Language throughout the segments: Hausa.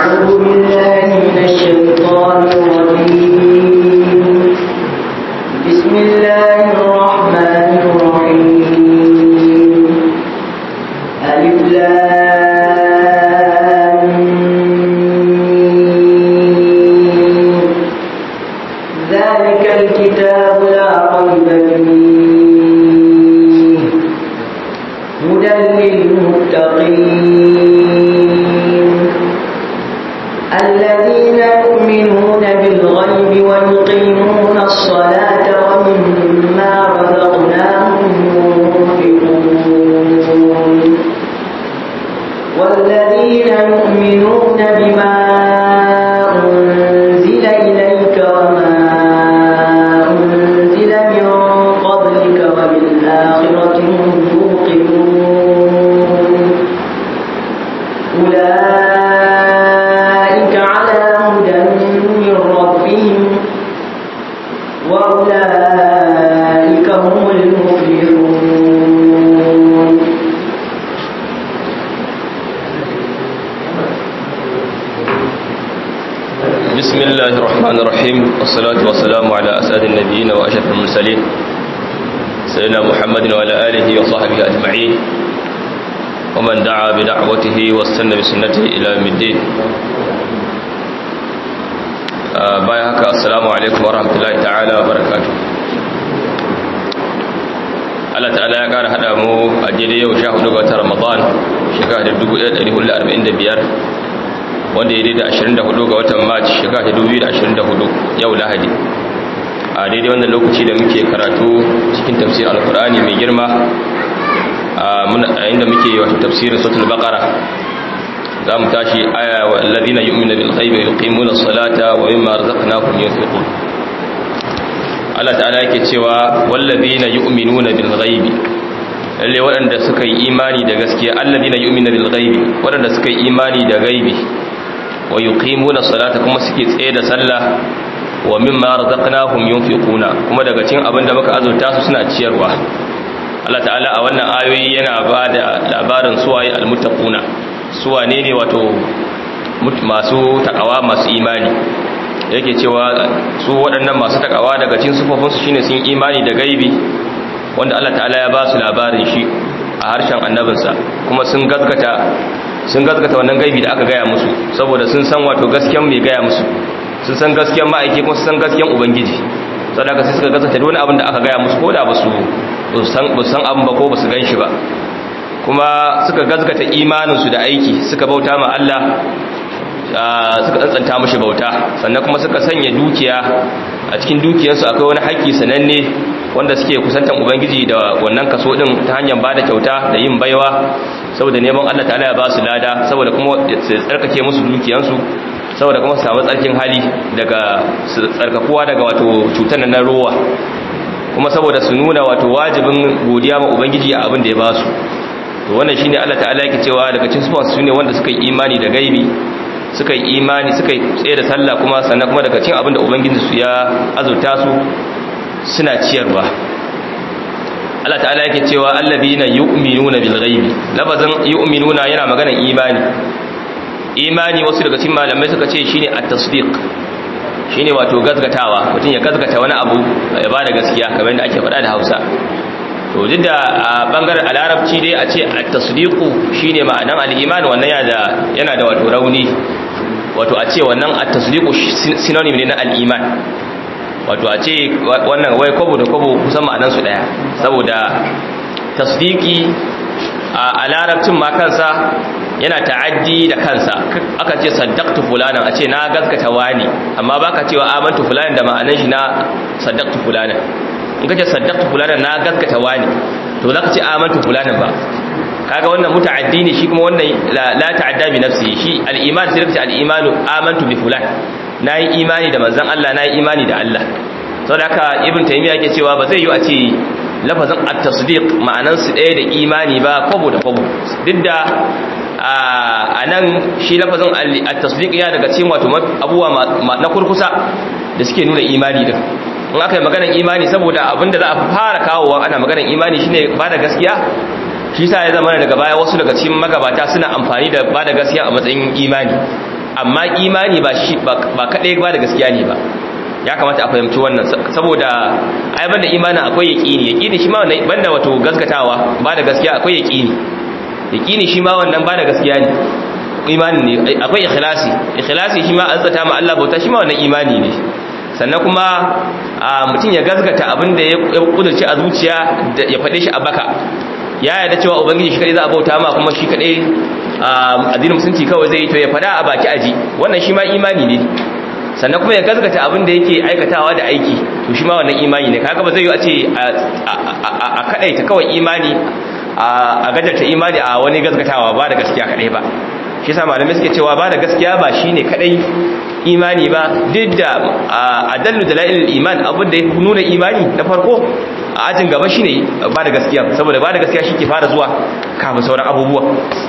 أعوذ بالله من الشيطان الرجيم بسم الله الرحمن الرحيم ألف لام ميم. ذلك الكتاب لا ريب فيه هدى للمتقين الذين يؤمنون بالغيب ويقيمون الصلاة ومما رزقناهم ينفقون والذين يؤمنون بما أنزل إليك وما أنزل من قبلك وبالآخرة هم يوقنون أولئك على هدى من ربهم وأولئك هم المفلحون بسم الله الرحمن الرحيم والصلاة والسلام على أسعد النبيين وأشرف المرسلين سيدنا محمد وعلى آله وصحبه أجمعين ومن دعا بدعوته واستنى بسنته إلى يوم الدين آه، باي هكا السلام عليكم ورحمة الله تعالى وبركاته Allah ta'ala ya ƙara haɗa mu a jere yau sha hudu ga watan Ramadan shekara da 1445 wanda ya daidai 24 ga watan March shekara ta 2024 yau Lahadi a daidai wannan lokaci da muke karatu cikin tafsir alkur'ani mai girma a inda muke wato tafsirin suratul baqara za mu tashi aya wa alladhina yu'minuna bil ghaibi wa yuqimuna as-salata wa mimma razaqnahum yunfiqun Allah ta'ala yake cewa wallazina yu'minuna bil ghaibi lalle waɗanda suka yi imani da gaskiya alladhina yu'minuna bil ghaibi waɗanda suka yi imani da gaibi wa yuqimuna salata kuma suke tsaye da sallah wa mimma razaqnahum yunfiquna kuma daga cikin abin da muka azurta su suna ciyarwa Allah ta'ala a wannan ayoyi yana ba da labarin suwaye almuttaquna suwane ne wato masu takawa masu imani yake cewa su waɗannan masu takawa daga cikin sufofinsu shine sun imani da gaibi wanda Allah ta'ala ya ba su labarin shi a harshen annabinsa kuma sun gaskata sun gaskata wannan gaibi da aka gaya musu saboda sun san wato gaskiyan mai gaya musu sun san gaskiyan ma'aiki kuma sun san gaskiyan ubangiji sadaka sai suka gaskata duk wani abin da aka gaya musu ko da ba su san ba san abin ba ko ba su gan shi ba kuma suka gaskata imaninsu da aiki suka bauta ma Allah suka tsantsanta mashi bauta sannan kuma suka sanya dukiya a cikin dukiyarsu akwai wani haƙƙi sananne wanda suke kusantan ubangiji da wannan kaso din ta hanyar bada kyauta da yin baiwa saboda neman Allah ta'ala ya ba su lada saboda kuma su tsarkake musu dukiyansu saboda kuma su samu tsarkin hali daga tsarkakuwa daga wato cutar na rowa kuma saboda su nuna wato wajibin godiya ma ubangiji a abin da ya ba su to wannan shine Allah ta'ala yake cewa daga cikin sufan su ne wanda suka yi imani da gaibi suka yi imani suka yi tsaye da sallah kuma sannan kuma daga cikin abin da ubangiji su ya azurta su suna ciyarwa Allah ta'ala yake cewa allazina yu'minuna bil ghaibi lafazin yu'minuna yana maganar imani imani wasu daga cikin malamai suka ce shine at-tasdiq shine wato gazgatawa mutum ya gazgata wani abu ya bada gaskiya kamar yadda ake faɗa da Hausa to duk da a bangaren alarabci dai a ce at-tasdiqu shine ma'anan al-iman wannan yana da yana da wato rauni wato a ce wannan at-tasdiqu synonym ne na al-iman wato a ce wannan wai kwabo da kwabo kusan ma'anan su daya saboda tasdiki a larabcin ma kansa yana ta'addi da kansa aka ce saddaqtu fulanan a ce na gaskata wani amma baka cewa amantu fulanan da ma'anan shi na saddaqtu fulanan in kace saddaqtu fulanan na gaskata wani to zaka ce amantu fulanan ba kaga wannan muta'addi ne shi kuma wannan la ta'adda bi nafsi shi al-iman sai kace al-imanu amantu bi fulan nayi imani da manzon Allah nayi imani da Allah saboda haka ibn taymiya yake cewa ba zai yi a ce lafazin at-tasdiq ma'anan su ɗaya da imani ba kwabo da kwabo duk da a nan shi lafazin at-tasdiq ya daga cikin wato abubuwa na kurkusa da suke nuna imani din in aka yi maganar imani saboda abinda za a fara kawowa ana maganar imani shine ba da gaskiya shi sa ya zama daga baya wasu daga cikin magabata suna amfani da ba da gaskiya a matsayin imani amma imani ba shi ba kadai ba da gaskiya ne ba ya kamata a fahimci wannan saboda ai banda imanin akwai yaqini yaqini shi ma wannan banda wato gaskatawa ba da gaskiya akwai yaqini yaqini shi ma wannan ba da gaskiya ne imanin ne akwai ikhlasi ikhlasi shi ma an tsata ma Allah bauta shi ma wannan imani ne sannan kuma mutum ya gaskata abin da ya kudurci a zuciya ya faɗe shi a baka ya yarda cewa ubangiji shi kadai za a bauta ma kuma shi kadai addinin musulunci kawai zai yi to ya faɗa a baki aji wannan shi ma imani ne sannan kuma ya gaskata abin da yake aikatawa da aiki to shi ma wannan imani ne kaga ba zai yi a ce a kadaita kawai imani a gajarta imani a wani gaskatawa ba da gaskiya kadai ba shi sa malamai suke cewa ba da gaskiya ba shine kadai imani ba duk da adallu dalailul iman abin da ya nuna imani na farko a ajin gaba shine ba da gaskiya saboda ba da gaskiya shi ke fara zuwa kafin sauran abubuwa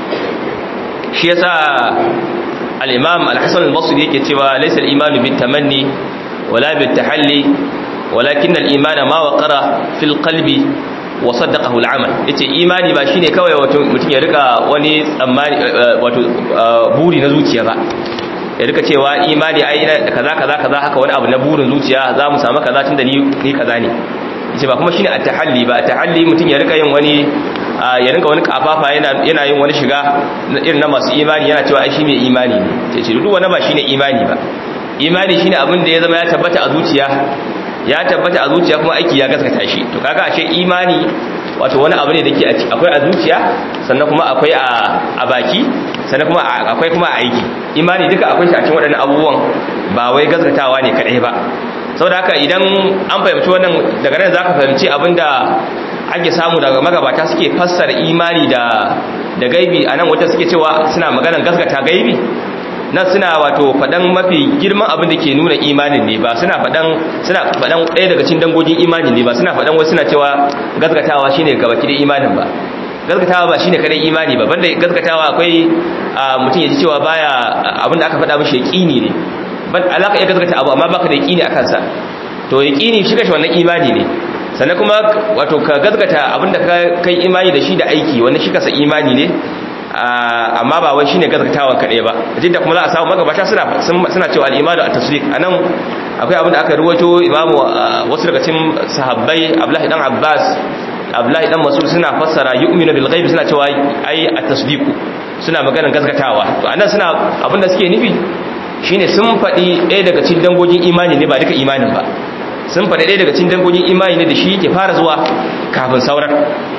shi yasa al-imam al-hasan al-basri yake cewa laysa al-iman bit tamanni wala bit tahalli walakin al-iman ma waqara fil qalbi wa saddaqahu al-amal yace imani ba shine kawai wato mutum ya rika wani tsammani wato buri na zuciya ba ya rika cewa imani ai kaza kaza kaza haka wani abu na burin zuciya za mu samu kaza tunda ni ni kaza ne yace ba kuma shine at-tahalli ba at-tahalli mutum ya rika yin wani ya rinka wani kafafa yana yana yin wani shiga irin na masu imani yana cewa ai shi mai imani ne yace duk wani ba shine imani ba imani shine abin da ya zama ya tabbata a zuciya ya tabbata a zuciya kuma aiki ya gaskata shi to kaga ashe imani wato wani abu ne da ke akwai a zuciya sannan kuma akwai a baki sannan kuma akwai kuma a aiki imani duka akwai shi a cikin waɗannan abubuwan ba wai gaskatawa ne kaɗai ba saboda haka idan an fahimci wannan daga nan zaka fahimci abinda ake samu daga magabata suke fassara imani da da gaibi anan wata suke cewa suna maganar gaskata gaibi nan suna wato faɗan mafi girman abin da ke nuna imanin ne ba suna faɗan suna faɗan ɗaya daga cikin dangogin imanin ne ba suna faɗan wasu suna cewa gaskatawa shine gabaki da imanin ba gaskatawa ba shine kadai imani ba banda gaskatawa akwai mutum ya ji cewa baya abin da aka faɗa mishi yaqini ne ban alaka ya gaskata abu amma baka da yaqini akan sa to yaqini shi kashi wannan imani ne sannan kuma wato ka gaskata abin da kai imani da shi da aiki wannan shi kasa imani ne amma ba wai shine gaskatawa kadai ba da kuma za a samu magabata suna suna cewa al-imanu at-tasdiq anan akwai abin da aka ruwato imamu wasu daga cikin sahabbai Abdullahi dan Abbas Abdullahi dan Mas'ud suna fassara yu'minu bil ghaib suna cewa ai at-tasdiq suna maganar gaskatawa to anan suna abin da suke nufi shine sun faɗi ɗaya daga cikin dangogin imani ne ba duka imanin ba sun faɗi ɗaya daga cikin dangogin imani ne da shi ke fara zuwa kafin sauran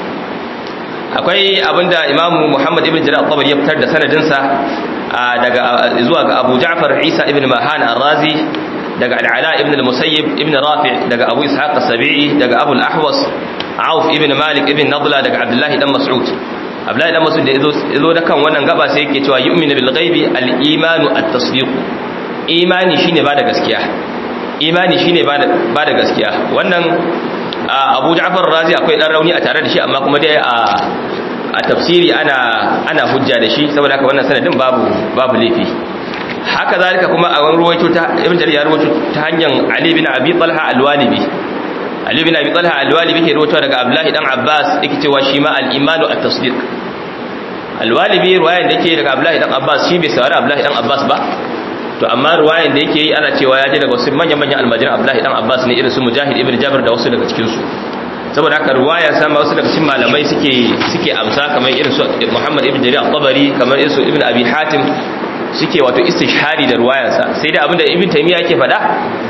akwai abinda imamu muhammad ibn jira al ya fitar da sanadinsa daga zuwa ga abu ja'far isa ibn mahan al-razi daga al'ala ibn al-musayyib ibn rafi daga abu ishaq as-sabi'i daga abu al-ahwas auf ibn malik ibn nadla daga abdullahi dan mas'ud abdullahi dan mas'ud da yazo da kan wannan gaba sai yake cewa yu'minu bil ghaibi al-imanu at-tasdiq imani shine ba da gaskiya imani shine ba da gaskiya wannan abu ja'far razi akwai dan rauni a tare da shi amma kuma dai a a tafsiri ana ana hujja da shi saboda haka wannan sanadin babu babu laifi haka zalika kuma a wani ruwaito ta ibn jarir ya ruwaito ta hanyar ali bin abi talha al-walibi ali bin abi talha al-walibi ke ruwaito daga abdullahi dan abbas yake cewa shi ma al-imanu at-tasdiq al-walibi ruwayan da yake daga abdullahi dan abbas shi bai saurari abdullahi dan abbas ba to amma ruwayan da yake yi ana cewa ya je daga wasu manyan-manyan almajiran abdullahi dan abbas ne irin su mujahid ibn jabir da wasu daga cikin su saboda haka ruwaya sama wasu daga cikin malamai suke suke amsa kamar irin su muhammad ibn jarir al-tabari kamar irin su ibn abi hatim suke wato istishhari da ruwayansa sai dai abinda ibn taymiya yake faɗa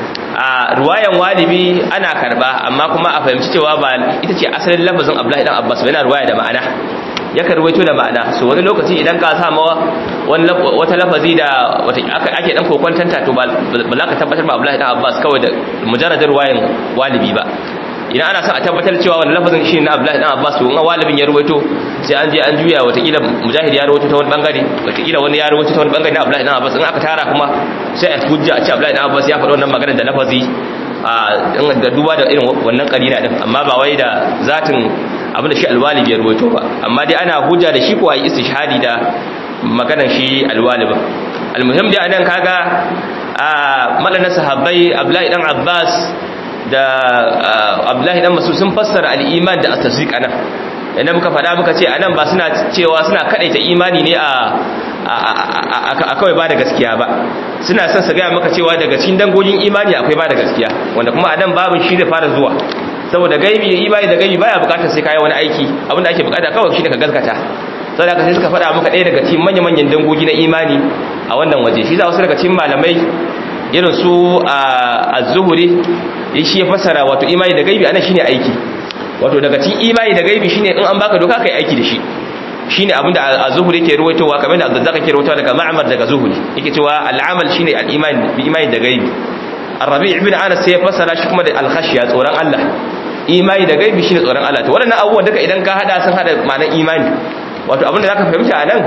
a ruwayan walibi ana karba amma kuma a fahimci cewa ba ita ce asalin lafazin abdullahi dan abbas ba yana ruwaya da ma'ana yakan ruwaito da ma'ana so wani lokaci idan ka sama wata lafazi da ake dan kokwantanta to ba za ka tabbatar ba Abdullahi dan Abbas kawai da mujarradin ruwayan walibi ba idan ana son a tabbatar cewa wani lafazin shi na Abdullahi dan Abbas to in walibin ya ruwaito sai an je an juya watakila mujahid ya ruwaito ta wani bangare watakila wani ya ruwaito ta wani bangare na Abdullahi dan Abbas in aka tara kuma sai a hujja a ce Abdullahi dan Abbas ya faɗi wannan maganar da lafazi a da duba da irin wannan karina din amma ba wai da zatin abinda shi alwalibi ya ruwaito ba amma dai ana hujja da shi ko ayi istishhadi da maganar shi alwalibi almuhim dai anan kaga a madana sahabbai Abdullahi dan Abbas da Abdullahi dan Mas'ud sun fassara al-iman da at-tasdiq anan idan muka faɗa muka ce anan ba suna cewa suna kadaita imani ne a a kawai ba da gaskiya ba suna son su gaya maka cewa daga cikin dangogin imani akwai ba da gaskiya wanda kuma a nan babin shi da fara zuwa saboda gaibi imani da gaibi baya bukatar sai kayi wani aiki abinda ake bukata kawai shi da ka gaskata saboda haka sai suka faɗa maka ɗaya daga cikin manya-manyan dangogi na imani a wannan waje shi za wasu daga cikin malamai irin su a zuhuri shi ya fassara wato imani da gaibi anan shine aiki wato daga cikin imani da gaibi shine in an baka doka kai aiki da shi shine abinda az-zuhri yake ruwaitowa kamar da Abdurrazzaq yake ruwaitowa daga Ma'mar daga Zuhri yake cewa al-amal shine al-iman bi imani da gaibi Ar-Rabi' ibn Anas sai ya fassara shi kuma da al-khashya tsoron Allah imani da gaibi shine tsoron Allah to waɗannan abubuwan duka idan ka hada sun hada ma'anar imani wato abinda zaka fahimta anan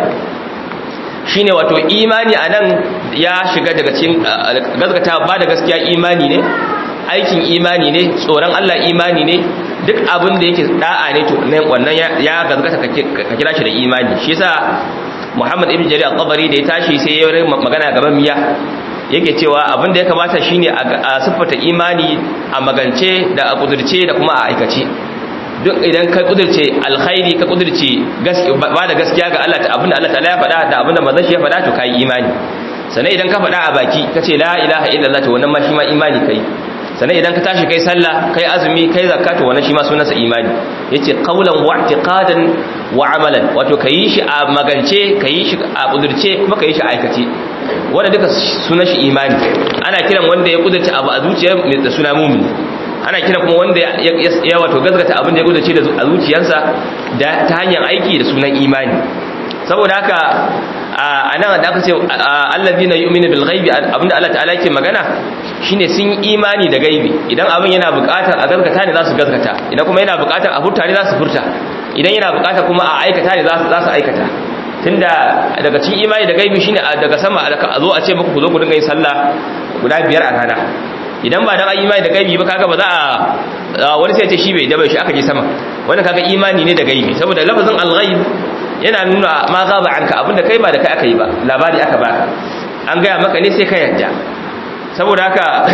shine wato imani anan ya shiga daga cikin gaskata ba da gaskiya imani ne aikin imani ne tsoron Allah imani ne duk abin da yake da'a ne to wannan ya gazgata ka kira shi da imani shi yasa Muhammad ibn Jarir al-Tabari da ya tashi sai ya yi magana gaban miya yake cewa abin da ya kamata shine a siffata imani a magance da a kudurce da kuma a aikace duk idan ka kudurce alkhairi ka kudurce ba da gaskiya ga Allah abin da Allah ta'ala ya faɗa da abin da manzon shi ya faɗa to kai imani sannan idan ka faɗa a baki kace la ilaha illallah to wannan ma shi ma imani kai sannan idan ka tashi kai sallah kai azumi kai zakka to wannan shi ma sunansa imani yace qawlan wa i'tiqadan wa amalan wato kai shi a magance kai shi a kudurce kuma kai shi a aikace wanda duka sunan shi imani ana kiran wanda ya kudurce abu a zuciya mai da suna mu'mini ana kiran kuma wanda ya wato gazgata abin da ya kudurce a zuciyarsa da ta hanyar aiki da sunan imani saboda haka a nan da aka ce allazina yu'minu bil ghaibi abinda Allah ta'ala yake magana shine sun imani da gaibi idan abin yana buƙatar a gaskata ne za su gaskata idan kuma yana buƙatar a furta ne za su furta idan yana buƙatar kuma a aikata ne za su aikata tunda daga cikin imani da gaibi shine daga sama a zo a ce muku ku zo ku dinga yin sallah guda biyar a rana idan ba dan imani da gaibi ba kaga ba za a wani sai ya ce shi bai daba shi aka je sama wannan kaga imani ne da gaibi saboda lafazin al-ghaib yana nuna ma gaba anka abinda kai ba da kai aka yi ba labari aka baka an gaya maka ne sai ka yarda saboda haka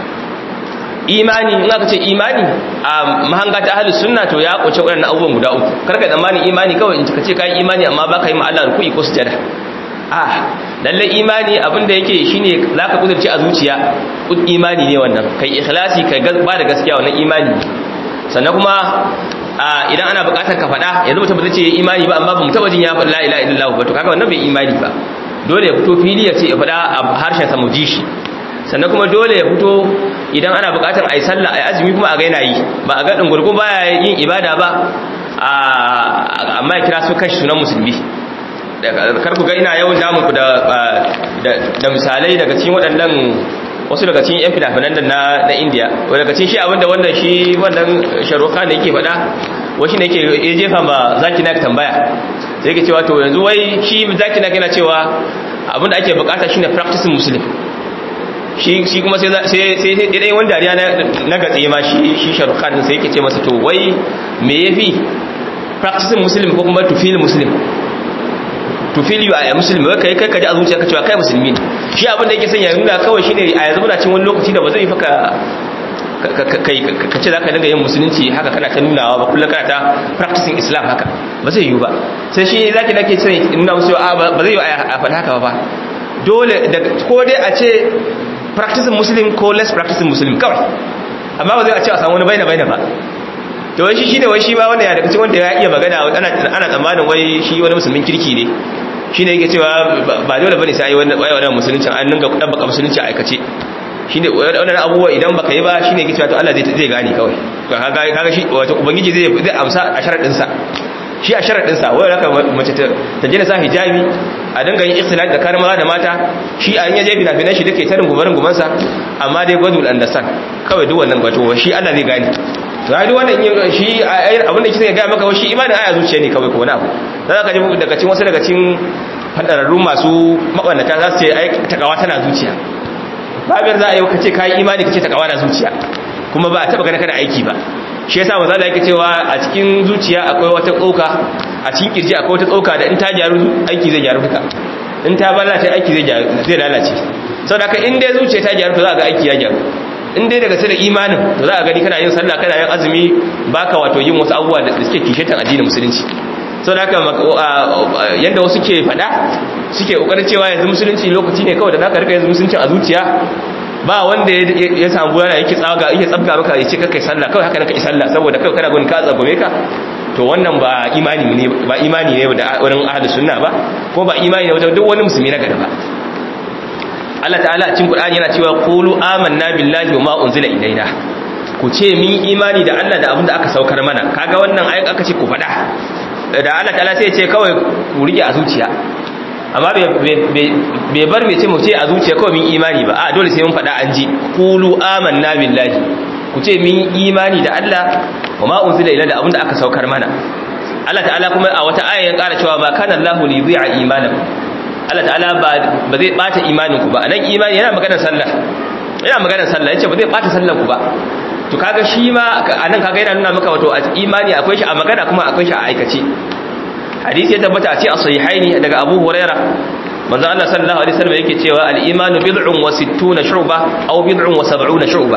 imani in aka ce imani a mahanga ta ahlus sunna to ya kuce waɗannan abubuwan guda uku karka tsammani imani kawai in ka ce kai imani amma baka yi ma Allah ruku'i ko sujada ah lalle imani abinda yake shine zaka kudurci a zuciya imani ne wannan kai ikhlasi kai ba da gaskiya wannan imani sannan kuma idan ana bukatar ka faɗa yanzu mutum ba zai ce imani ba amma ba mu taba jin ya faɗi la ilaha illallah ba to kaga wannan bai imani ba dole ya fito fili ya ce ya faɗa a harshen sa mu ji shi sannan kuma dole ya fito idan ana bukatar ayi sallah ayi azumi kuma a ga yana yi ba a ga dungurgun baya yin ibada ba amma ya kira su kashi sunan musulmi kar ku ga ina yawan damun ku da da misalai daga cikin waɗannan wasu daga cikin yan finafinan na na India daga cikin shi abinda wannan shi wannan sharuka ne yake faɗa wasu ne yake ya jefa ma zaki nak tambaya sai yake cewa to yanzu wai shi zaki nak yana cewa abinda ake bukata shine practicing muslim shi shi kuma sai sai sai dai wani dariya na gatse ma shi shi sharuka din sai yake ce masa to wai me yafi practicing muslim ko kuma to feel muslim to feel you are a muslim wai kai kai kaji a zuciyarka cewa kai musulmi ne shi abin da yake son ya nuna kawai shine a yanzu muna cin wani lokaci da ba zai faka kai ka ce zaka dinga yin musulunci haka kana ta nunawa ba kullum kana ta practicing islam haka ba zai yiwu ba sai shi zaki nake son nuna musu a ba zai yiwu a faɗa haka ba dole da ko dai a ce practicing muslim ko less practicing muslim kawai amma ba zai a ce a samu wani baina baina ba to wai shi shine wai shi ba wanda ya daga cikin wanda ya iya magana ana ana tsammanin wai shi wani musulmin kirki ne shine yake cewa ba dole bane sai ai wannan wannan musulunci an dinga dabbaka musulunci a aikace shine wannan abubuwa idan baka yi ba shine yake cewa to Allah zai zai gane kawai to kaga kaga shi wato ubangiji zai zai amsa a sharadin sa shi a sharadin sa wai raka mace ta ta jina sa hijabi a dinga yin ikhtilaf da karin maza da mata shi a yaje bina binan shi dake tarin gubarin gumansa amma dai godul understand kawai duk wannan wato shi Allah zai gane to ai duk wannan shi abinda kike ga maka shi imanin aya zuciya ne kawai ko wani abu dan zaka ji daga cikin wasu daga cikin fadararru masu mabannata za su ce ai takawa tana zuciya babiyar za a yi kace kai imani kace takawa na zuciya kuma ba a taba ganin kana aiki ba shi yasa manzo Allah yake cewa a cikin zuciya akwai wata tsoka a cikin kirji akwai wata tsoka da in ta gyaru aiki zai gyaru duka in ta lalace aiki zai zai lalace saboda haka in dai zuciya ta gyaru to za ga aiki ya gyaru in dai daga sai da imanin to za a gani kana yin sallah kana yin azumi baka wato yin wasu abubuwa da suke kishetan addinin musulunci sau da haka yadda wasu ke fada suke kokarin cewa yanzu musulunci lokaci ne kawai da zaka rika yanzu musulunci a zuciya ba wanda ya samu yana yake tsaga yake tsabga maka ya ce kai sallah kawai haka naka sallah saboda kai kana gudun ka tsagome ka to wannan ba imani ne ba imani ne da wurin ahlus sunna ba ko ba imani ne wajen duk wani musulmi na gaba Allah ta'ala a cikin Qur'ani yana cewa qulu amanna billahi wa ma unzila ilaina ku ce min imani da Allah da abin da aka saukar mana kaga wannan ayat aka ce ku faɗa da Allah ta'ala sai ya ce kawai ku rike a zuciya amma bai bar mai ce mu ce a zuciya kawai min imani ba a dole sai mun faɗa an ji qulu amanna billahi ku ce min imani da Allah wa ma unzila ila da abin da aka saukar mana Allah ta'ala kuma a wata aya ya ƙara cewa ma kana Allahu li yu'a imanakum Allah ta'ala ba zai bata imanin ku ba anan imani yana maganar sallah yana maganar sallah yace ba zai bata sallar ku ba to kaga shi ma anan kaga yana nuna maka wato imani akwai shi a magana kuma akwai shi a aikace hadisi ya tabbata a ce a sahihaini daga Abu Huraira manzo Allah sallallahu alaihi wasallam yake cewa al-imanu bid'un wa sittuna shu'ba aw bid'un wa sab'una shu'ba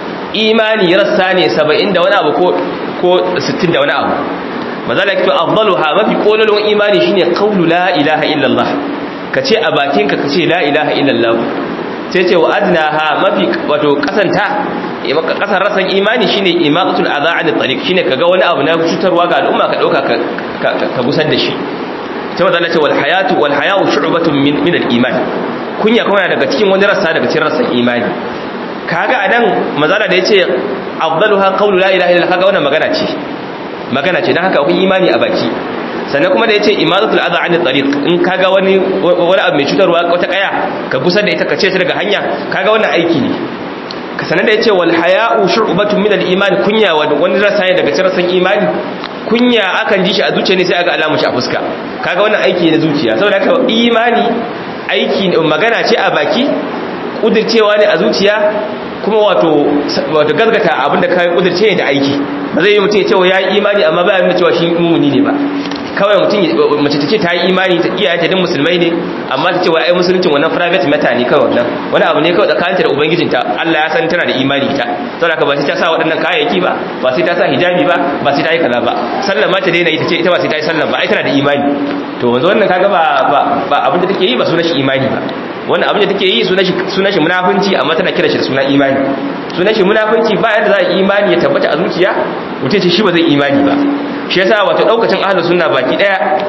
imani rassa ne 70 da wani abu ko ko 60 da wani abu manzo Allah yake afdaluha mafi kololon imani shine qawlu la ilaha illallah kace a bakinka kace la ilaha illallah sai ce wa adnaha mafi wato kasanta kasar rasan imani shine imaqatul adha an tariq shine kaga wani abu na cutarwa ga al'umma ka dauka ka gusar da shi sai wanda Allah ce wal hayatu wal hayau shu'batun min min al-iman kunya kuma daga cikin wani rassa daga cikin rassan imani kaga anan mazala da yace afdaluha qawlu la ilaha illallah kaga wannan magana ce magana ce dan haka akwai imani a baki sannan kuma da yace imadatul adha an tariq in kaga wani wani abu mai cutarwa wata kaya ka gusar da ita ka ce ta daga hanya kaga wannan aiki ne ka sanar da yace wal haya'u shu'batun min al iman kunya wani rasa ne daga cikin imani kunya akan ji shi a zuciya ne sai aga alamu shi a fuska kaga wannan aiki ne na zuciya saboda haka imani aiki magana ce a baki kudircewa ne a zuciya kuma wato wato gaskata abinda kai kudirce ne da aiki ba zai yi mutum ya ce ya yi imani amma ba ya nuna cewa shi mumuni ne ba kawai mutum mace ta ce ta yi imani ta iyaye ta din musulmai ne amma ta ce wa ai musuluncin wannan private matter ne kawai wannan wani abu ne kawai tsakaninta da ubangijinta Allah ya san tana da imani ta saboda haka ba sai ta sa waɗannan kayayyaki ba ba sai ta sa hijabi ba ba sai ta yi kaza ba sallah ma ta daina yi ta ce ita ba sai ta yi sallah ba ai tana da imani to wanzu wannan kaga ba ba abin da take yi ba sunan shi imani ba wannan abin da take yi sunan shi sunan shi munafunci amma tana kira shi da sunan imani sunan shi munafunci ba yadda za a imani ya tabbata a zuciya mutum ce shi ba zai imani ba shi yasa wato daukacin ahlus sunna baki daya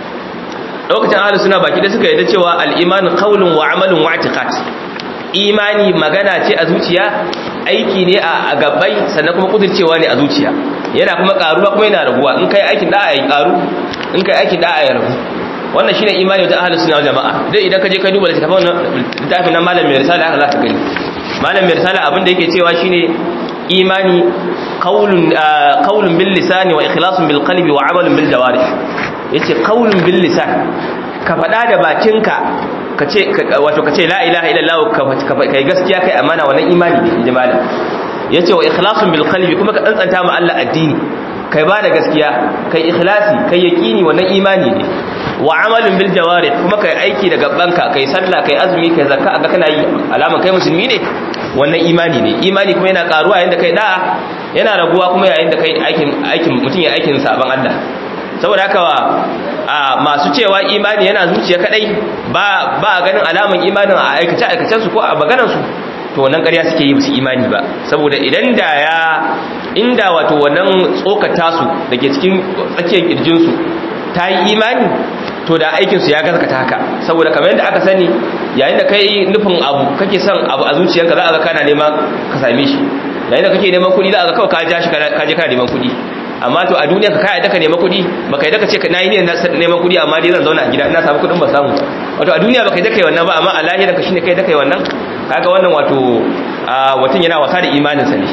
daukacin ahlus sunna baki daya suka yarda cewa al-iman qawlun wa amalun wa i'tiqad imani magana ce a zuciya aiki ne a gabai sannan kuma kudircewa ne a zuciya yana kuma karuwa kuma yana raguwa in kai aikin da'a ya karu in kai aikin da'a ya ragu wannan shine imani da ahlus sunna jama'a dai idan ka je ka duba littafin littafin nan malam mai risala haka zaka gani malam mai risala abin da yake cewa shine imani qaulun qaulun bil lisani wa ikhlasun bil qalbi wa amalun bil jawarih yace qaulun bil lisan ka fada da bakinka kace wato kace la ilaha illallah ka kai gaskiya kai amana wannan imani ne inji malam yace wa ikhlasun bil qalbi kuma ka tsantsanta ma Allah addini kai ba da gaskiya kai ikhlasi kai yaqini wannan imani ne wa amalin bil jawarih kuma kai aiki da gabanka kai sallah kai azumi kai zakka aga kana yi alama kai musulmi ne wannan imani ne imani kuma yana karuwa yayin da kai da'a yana raguwa kuma yayin da kai aikin aikin mutun ya aikin saban Allah saboda haka a masu cewa imani yana zuciya kadai ba ba ganin alaman imanin a aikace aikacen su ko a maganar su to wannan ƙarya suke yi musu imani ba saboda idan da ya inda wato wannan tsokata su dake cikin tsakiyar kirjin su ta yi imani to da aikinsu ya gaskata haka saboda kamar yadda aka sani yayin da kai nufin abu kake son abu a zuciyarka za a ga kana nema ka same shi yayin da kake neman kuɗi za a ga kawai ka ja shi ka je kana neman kuɗi amma to a duniya ka kai da ka nema kuɗi baka yi da ka ce na yi ne neman kuɗi amma dai zan zauna a gida ina samu kuɗin ba samu wato a duniya baka yi da kai wannan ba amma a lahira ka shine kai da kai wannan kaga wannan wato watan yana wasa da imaninsa ne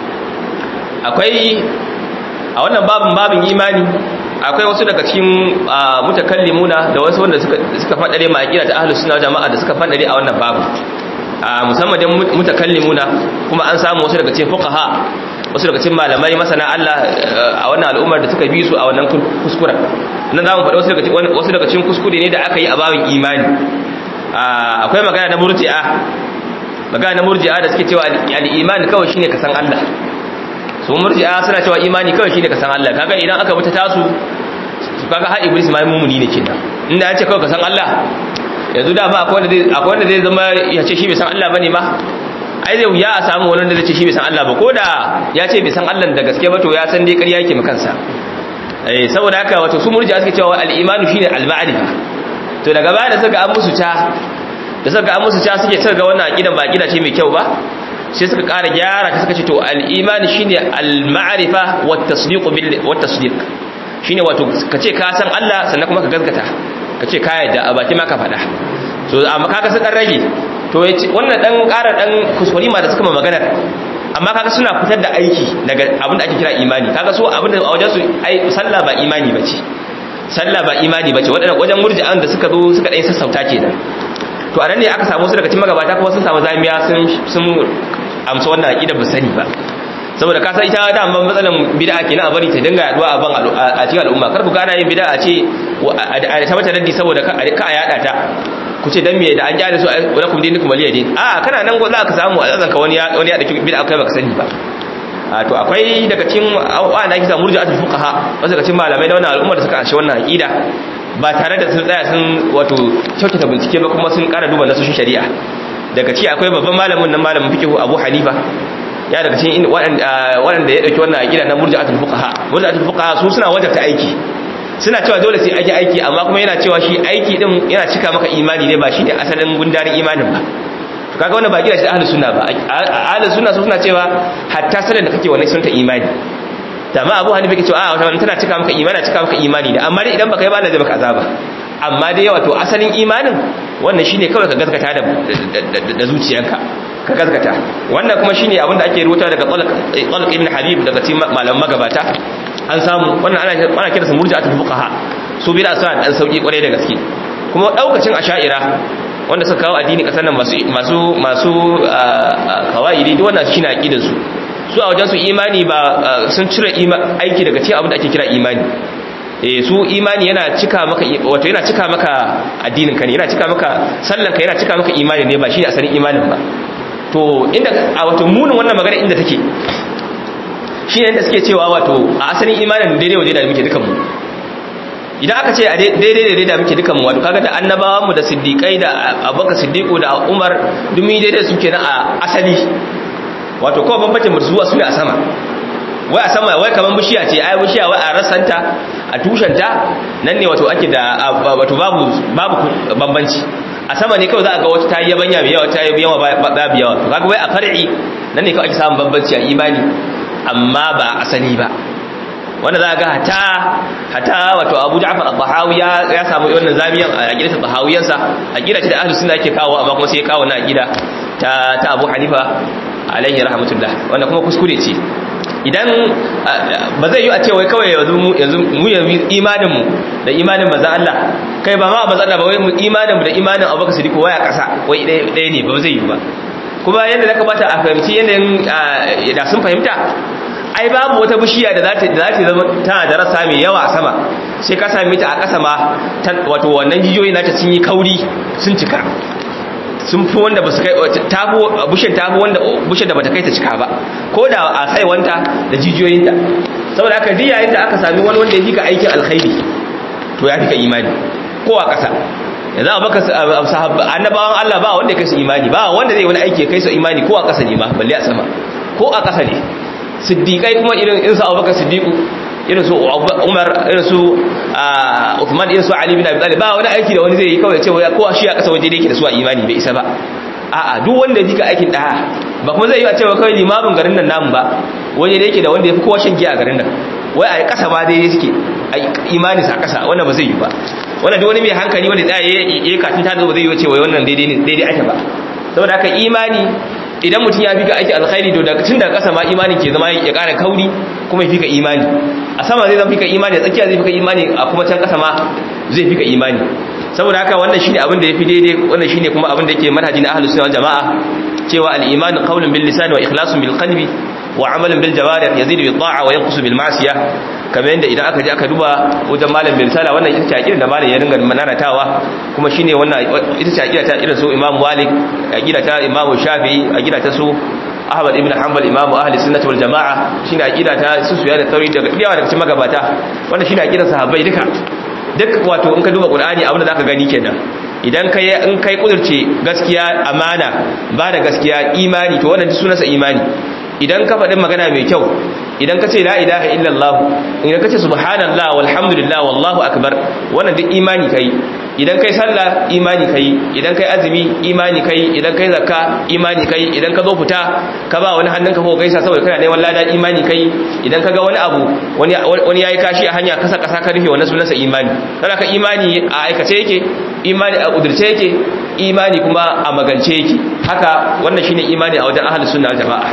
akwai a wannan babin babin imani akwai wasu daga cikin mutakallimuna da wasu wanda suka suka fadare ma aqida ta ahlus sunna jama'a da suka fadare a wannan babu musamman dan mutakallimuna kuma an samu wasu daga cikin fuqaha wasu daga cikin malamai masana Allah a wannan al'ummar da suka bi su a wannan kuskuren nan zamu faɗi wasu daga cikin wasu daga cikin kuskure ne da aka yi a babin imani akwai magana na murji'a magana na murji'a da suke cewa al-iman kawai shine ka san Allah su murji'a suna cewa imani kawai shine ka san Allah kaga idan aka buta tasu kaga har iblis ma mumuni ne kenan inda ya ce kawai ka san Allah yanzu da ba akwai wanda zai akwai wanda zai zama ya ce shi bai san Allah bane ma ai zai ya a samu wani wanda zai ce shi bai san Allah ba ko da ya ce bai san Allah da gaske ba to ya san dai ƙarya yake kansa eh saboda haka wato su murji'a suke cewa al-imanu shine al-ma'rifa to daga baya da suka an musu ta da suka an musu ta suke suka ga wannan aqidan ba aqida ce mai kyau ba sai suka ƙara gyara ta suka ce to al-iman shine al-ma'rifa wat tasdiq bil wat tasdiq shine wato kace ka san Allah sannan kuma ka gaskata kace ka yadda a baki ma ka faɗa so amma kaga sun dan rage to wannan dan ƙara dan kuskure ma da suka ma maganar amma kaga suna fitar da aiki daga abin da ake kira imani kaga so abin da a wajen su ai sallah ba imani bace sallah ba imani bace wadannan wajen murji'an da suka zo suka dai sassauta kenan to anan ne aka samu su daga cikin magabata kuma sun samu zamiya sun sun amsa wannan aqida ba sani ba saboda ka san ita da amma matsalan bid'a kenan a bari ta dinga yaduwa a ban a cikin al'umma kar ku gana yin bid'a a ce a ta mata raddi saboda ka a yada ta ku ce dan me da an jare su wa lakum dinukum waliya din a kana nan za ka samu a ka wani wani ya dauki bid'a kai baka sani ba a to akwai daga cikin wa'anda ake samu murji'atul fuqaha wasu daga cikin malamai na wannan al'umma da suka ashe wannan aqida ba tare da sun tsaya sun wato kyautata bincike ba kuma sun kara duba nasoshin shari'a daga ci akwai babban malamin nan malamin fiqh Abu Hanifa ya daga cikin waɗanda ya dauki wannan aqida na murji'atul fuqaha murji'atul fuqaha su suna wajabta aiki suna cewa dole sai aiki aiki amma kuma yana cewa shi aiki din yana cika maka imani ne ba shine asalin gundarin imanin ba to kaga wannan ba gida shi da ahlus sunna ba ahlus sunna su suna cewa hatta salan da kake wannan sunta imani da ma Abu Hanifa yake cewa a wannan tana cika maka imani cika maka imani da amma dai idan baka yi ba Allah zai maka azaba amma dai wato asalin imanin wannan shine kawai ka gaskata da da zuciyanka ka gaskata wannan kuma shine abin da ake rubuta daga Talq ibn Habib daga cikin malaman magabata an samu wannan ana ana kiransa murji'atul fuqaha su bid'a suna dan sauki kwarai da gaske kuma daukacin asha'ira wanda suka kawo addini kasar nan masu masu masu kawaidi duk wannan shine aqidar su su a wajen su imani ba sun cire aiki daga cikin abin da ake kira imani eh su imani yana cika maka wato yana cika maka addinin ka ne yana cika maka sallan ka yana cika maka imani ne ba shine asalin imanin ba to inda a wato munin wannan magana inda take shi ne da suke cewa wato a asalin imanin daidai waje da muke dukanmu idan aka ce a daidai da muke dukanmu wato kaga da annabawan mu da siddiqai da abubakar siddiqu da umar dumi daidai suke na a asali wato kawai bambancin mu zuwa su ne a sama wai a sama wai kaman bishiya ce ai bishiya wai a rasanta a tushenta nan ne wato ake da wato babu babu bambanci a sama ne kawai za a ga wata ta yi yabanya mai yawa ta yi yawa babu yawa to kaga wai a far'i nan ne kawai ake samun bambanci a imani amma ba asali ba wanda za ga hata hata wato Abu Ja'far al-Tahawi ya samu wannan zamiyan a aqidar Tahawiyarsa aqida ce da ahlus sunna yake kawo amma kuma sai ya kawo na aqida ta ta Abu Hanifa alaihi rahmatullah wanda kuma kuskure ce idan ba zai yi a ce wai kawai yanzu mu yanzu mu imanin mu da imanin manzon Allah kai ba ma manzon Allah ba wai mu imanin mu da imanin Abubakar Siddiq waya kasa wai ɗaya ne ba zai yi ba kuma yadda da kamata a fahimci yanayin da sun fahimta ai babu wata bishiya da za ta zama tana da rasa mai yawa a sama sai ka sami ta a ƙasa ma wato wannan jijiyoyi nata sun yi kauri sun cika sun fi wanda ba su kai bushin ta fi wanda bushin da ba ta kai ta cika ba ko da a saiwanta da jijiyoyinta saboda aka ji yayin da aka sami wani wanda ya fika aikin alkhairi to ya fika imani ko a ƙasa yanzu a baka annabawan Allah ba wanda ya kai su imani ba wanda zai wani aiki ya kai su imani ko a ƙasa ne ma balle a sama ko a ƙasa ne siddiƙai kuma irin insu abubakar siddiƙu irin su umar irin su uthman irin su ali bin abi talib ba wani aiki da wani zai yi kawai cewa ko shi a ƙasa waje da yake da su a imani bai isa ba a'a duk wanda yake aikin da'a ba kuma zai yi a cewa kawai limamin garin nan namu ba waje da yake da wanda ya fi kowa shan giya a garin nan wai a ƙasa ba daidai suke imani sa ƙasa wannan ba zai yi ba wannan duk wani mai hankali wanda tsaya ya yi katin ta ba zai yi cewa wannan daidai ne daidai ake ba saboda haka imani idan mutum ya fika aiki alkhairi to daga tun daga ƙasa ma imani ke zama ya ƙara kauri kuma ya fika imani a sama zai zama fika imani a tsakiya zai fika imani a kuma can ƙasa ma zai fika imani saboda haka wannan shine abin da yafi daidai wannan shine kuma abin da yake manhaji na ahlus sunna wal jamaa cewa al-iman qawlun bil lisan wa ikhlasun bil qalbi wa amalun bil jawarih yazidu bil ta'a wa yanqusu bil ma'siyah kamar yadda idan aka je aka duba wajen malam bin sala wannan ita ce akida da malam ya ringa mananatawa kuma shine wannan ita ce akida ta irin su imam malik akida ta imam shafi'i akida ta su ahmad ibn hanbal imam ahli sunnah wal jamaa shine akida ta su suya da tauri daga yawa daga cikin magabata wannan shine akidar sahabbai duka duk wato in ka duba qur'ani abin da zaka gani kenan idan kai in kai kudurce gaskiya amana ba da gaskiya imani to wannan sunansa imani idan ka faɗi magana mai kyau idan ka ce la ilaha illallah idan ka ce subhanallah walhamdulillah wallahu akbar wannan duk imani kai idan kai sallah imani kai idan kai azumi imani kai idan kai zakka imani kai idan ka zo fita ka ba wani hannunka ko gaisa saboda kana neman lada imani kai idan ka ga wani abu wani wani yayi kashi a hanya kasa kasa ka rufe wannan sunansa imani kana ka imani a aikace yake imani a kudurce yake imani kuma a magance yake haka wannan shine imani a wajen ahlus sunna wal jamaa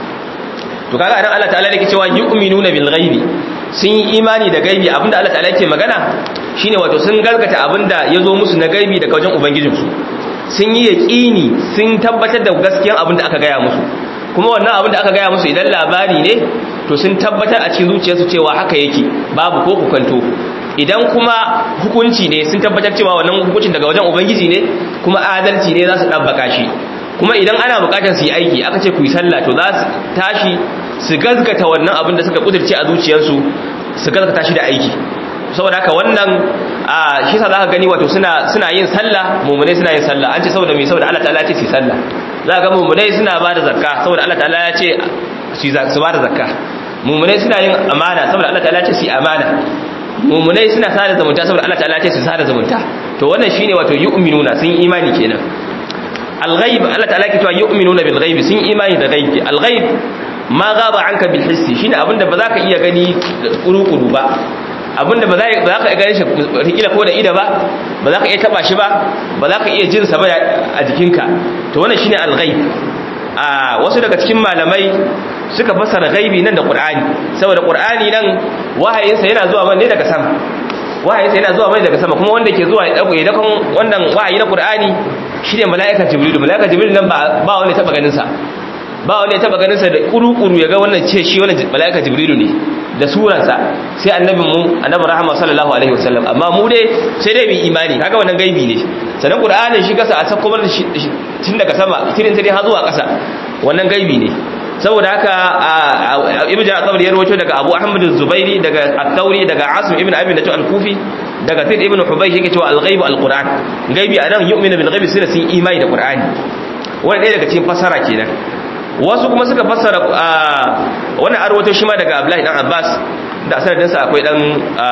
to kaga anan Allah ta'ala yake cewa yu'minuna bil ghaibi sun yi imani da gaibi abinda Allah ta'ala yake magana shine wato sun gargata abinda yazo musu na gaibi daga wajen ubangijinsu sun yi yaqini sun tabbatar da gaskiyan abinda aka gaya musu kuma wannan abinda aka gaya musu idan labari ne to sun tabbatar a cikin zuciyarsu cewa haka yake babu ko kukanto idan kuma hukunci ne sun tabbatar cewa wannan hukuncin daga wajen ubangiji ne kuma adalci ne za su dabbaka shi kuma idan ana bukatar su yi aiki aka ce ku yi sallah to za su tashi su gazgata wannan abin da suka kudirce a zuciyarsu su gazgata shi da aiki saboda haka wannan a shi sa zaka gani wato suna suna yin sallah mu'mine suna yin sallah an ce saboda me saboda Allah ta'ala ya ce su sallah zaka ga mu'mine suna ba da zakka saboda Allah ta'ala ya ce su ba da zakka mu'mine suna yin amana saboda Allah ta'ala ya ce su amana mu'mine suna sada zumunta saboda Allah ta'ala ya ce su sada zumunta to wannan shine wato yu'minuna sun yi imani kenan al-ghaib Allah ta'ala ke cewa yu'minuna bil ghaib sun imani da ghaib al-ghaib ma gaba anka bil hissi shine abinda ba za ka iya gani kuru-kuru ba abinda ba za ka iya gani shi rikila ko da ida ba ba za ka iya taba shi ba ba za ka iya jin sa ba a jikinka to wannan shine al-ghaib a wasu daga cikin malamai suka fassara ghaibi nan da qur'ani saboda qur'ani nan wahayinsa yana zuwa ne daga sama wahayinsa yana zuwa mai daga sama kuma wanda ke zuwa ya dakon wannan wahayi na qur'ani shine mala'ikar jibril mala'ikar jibril nan ba ba wanda ya taba ganin sa ba wanda ya taba ganin sa da kuru-kuru ya ga wannan ce shi wannan mala'ikar jibril ne da suransa sai annabin mu annabi rahama sallallahu alaihi wasallam amma mu dai sai dai mu imani kaga wannan gaibi ne sanan qur'ani shi kasa a sako bar tun daga sama tirin sai har zuwa kasa wannan gaibi ne saboda haka ibn ja'far ya rawaito daga abu ahmad az-zubairi daga at-tauri daga asim ibn abi natu al-kufi daga zaid ibn hubaysh yake cewa al-ghaib al-qur'an gaibi anan yu'minu bil ghaibi sai sun imani da qur'ani wannan ɗaya daga cikin fasara kenan wasu kuma suka fassara wannan arwato shi ma daga abdullahi dan abbas da sanadin sa akwai dan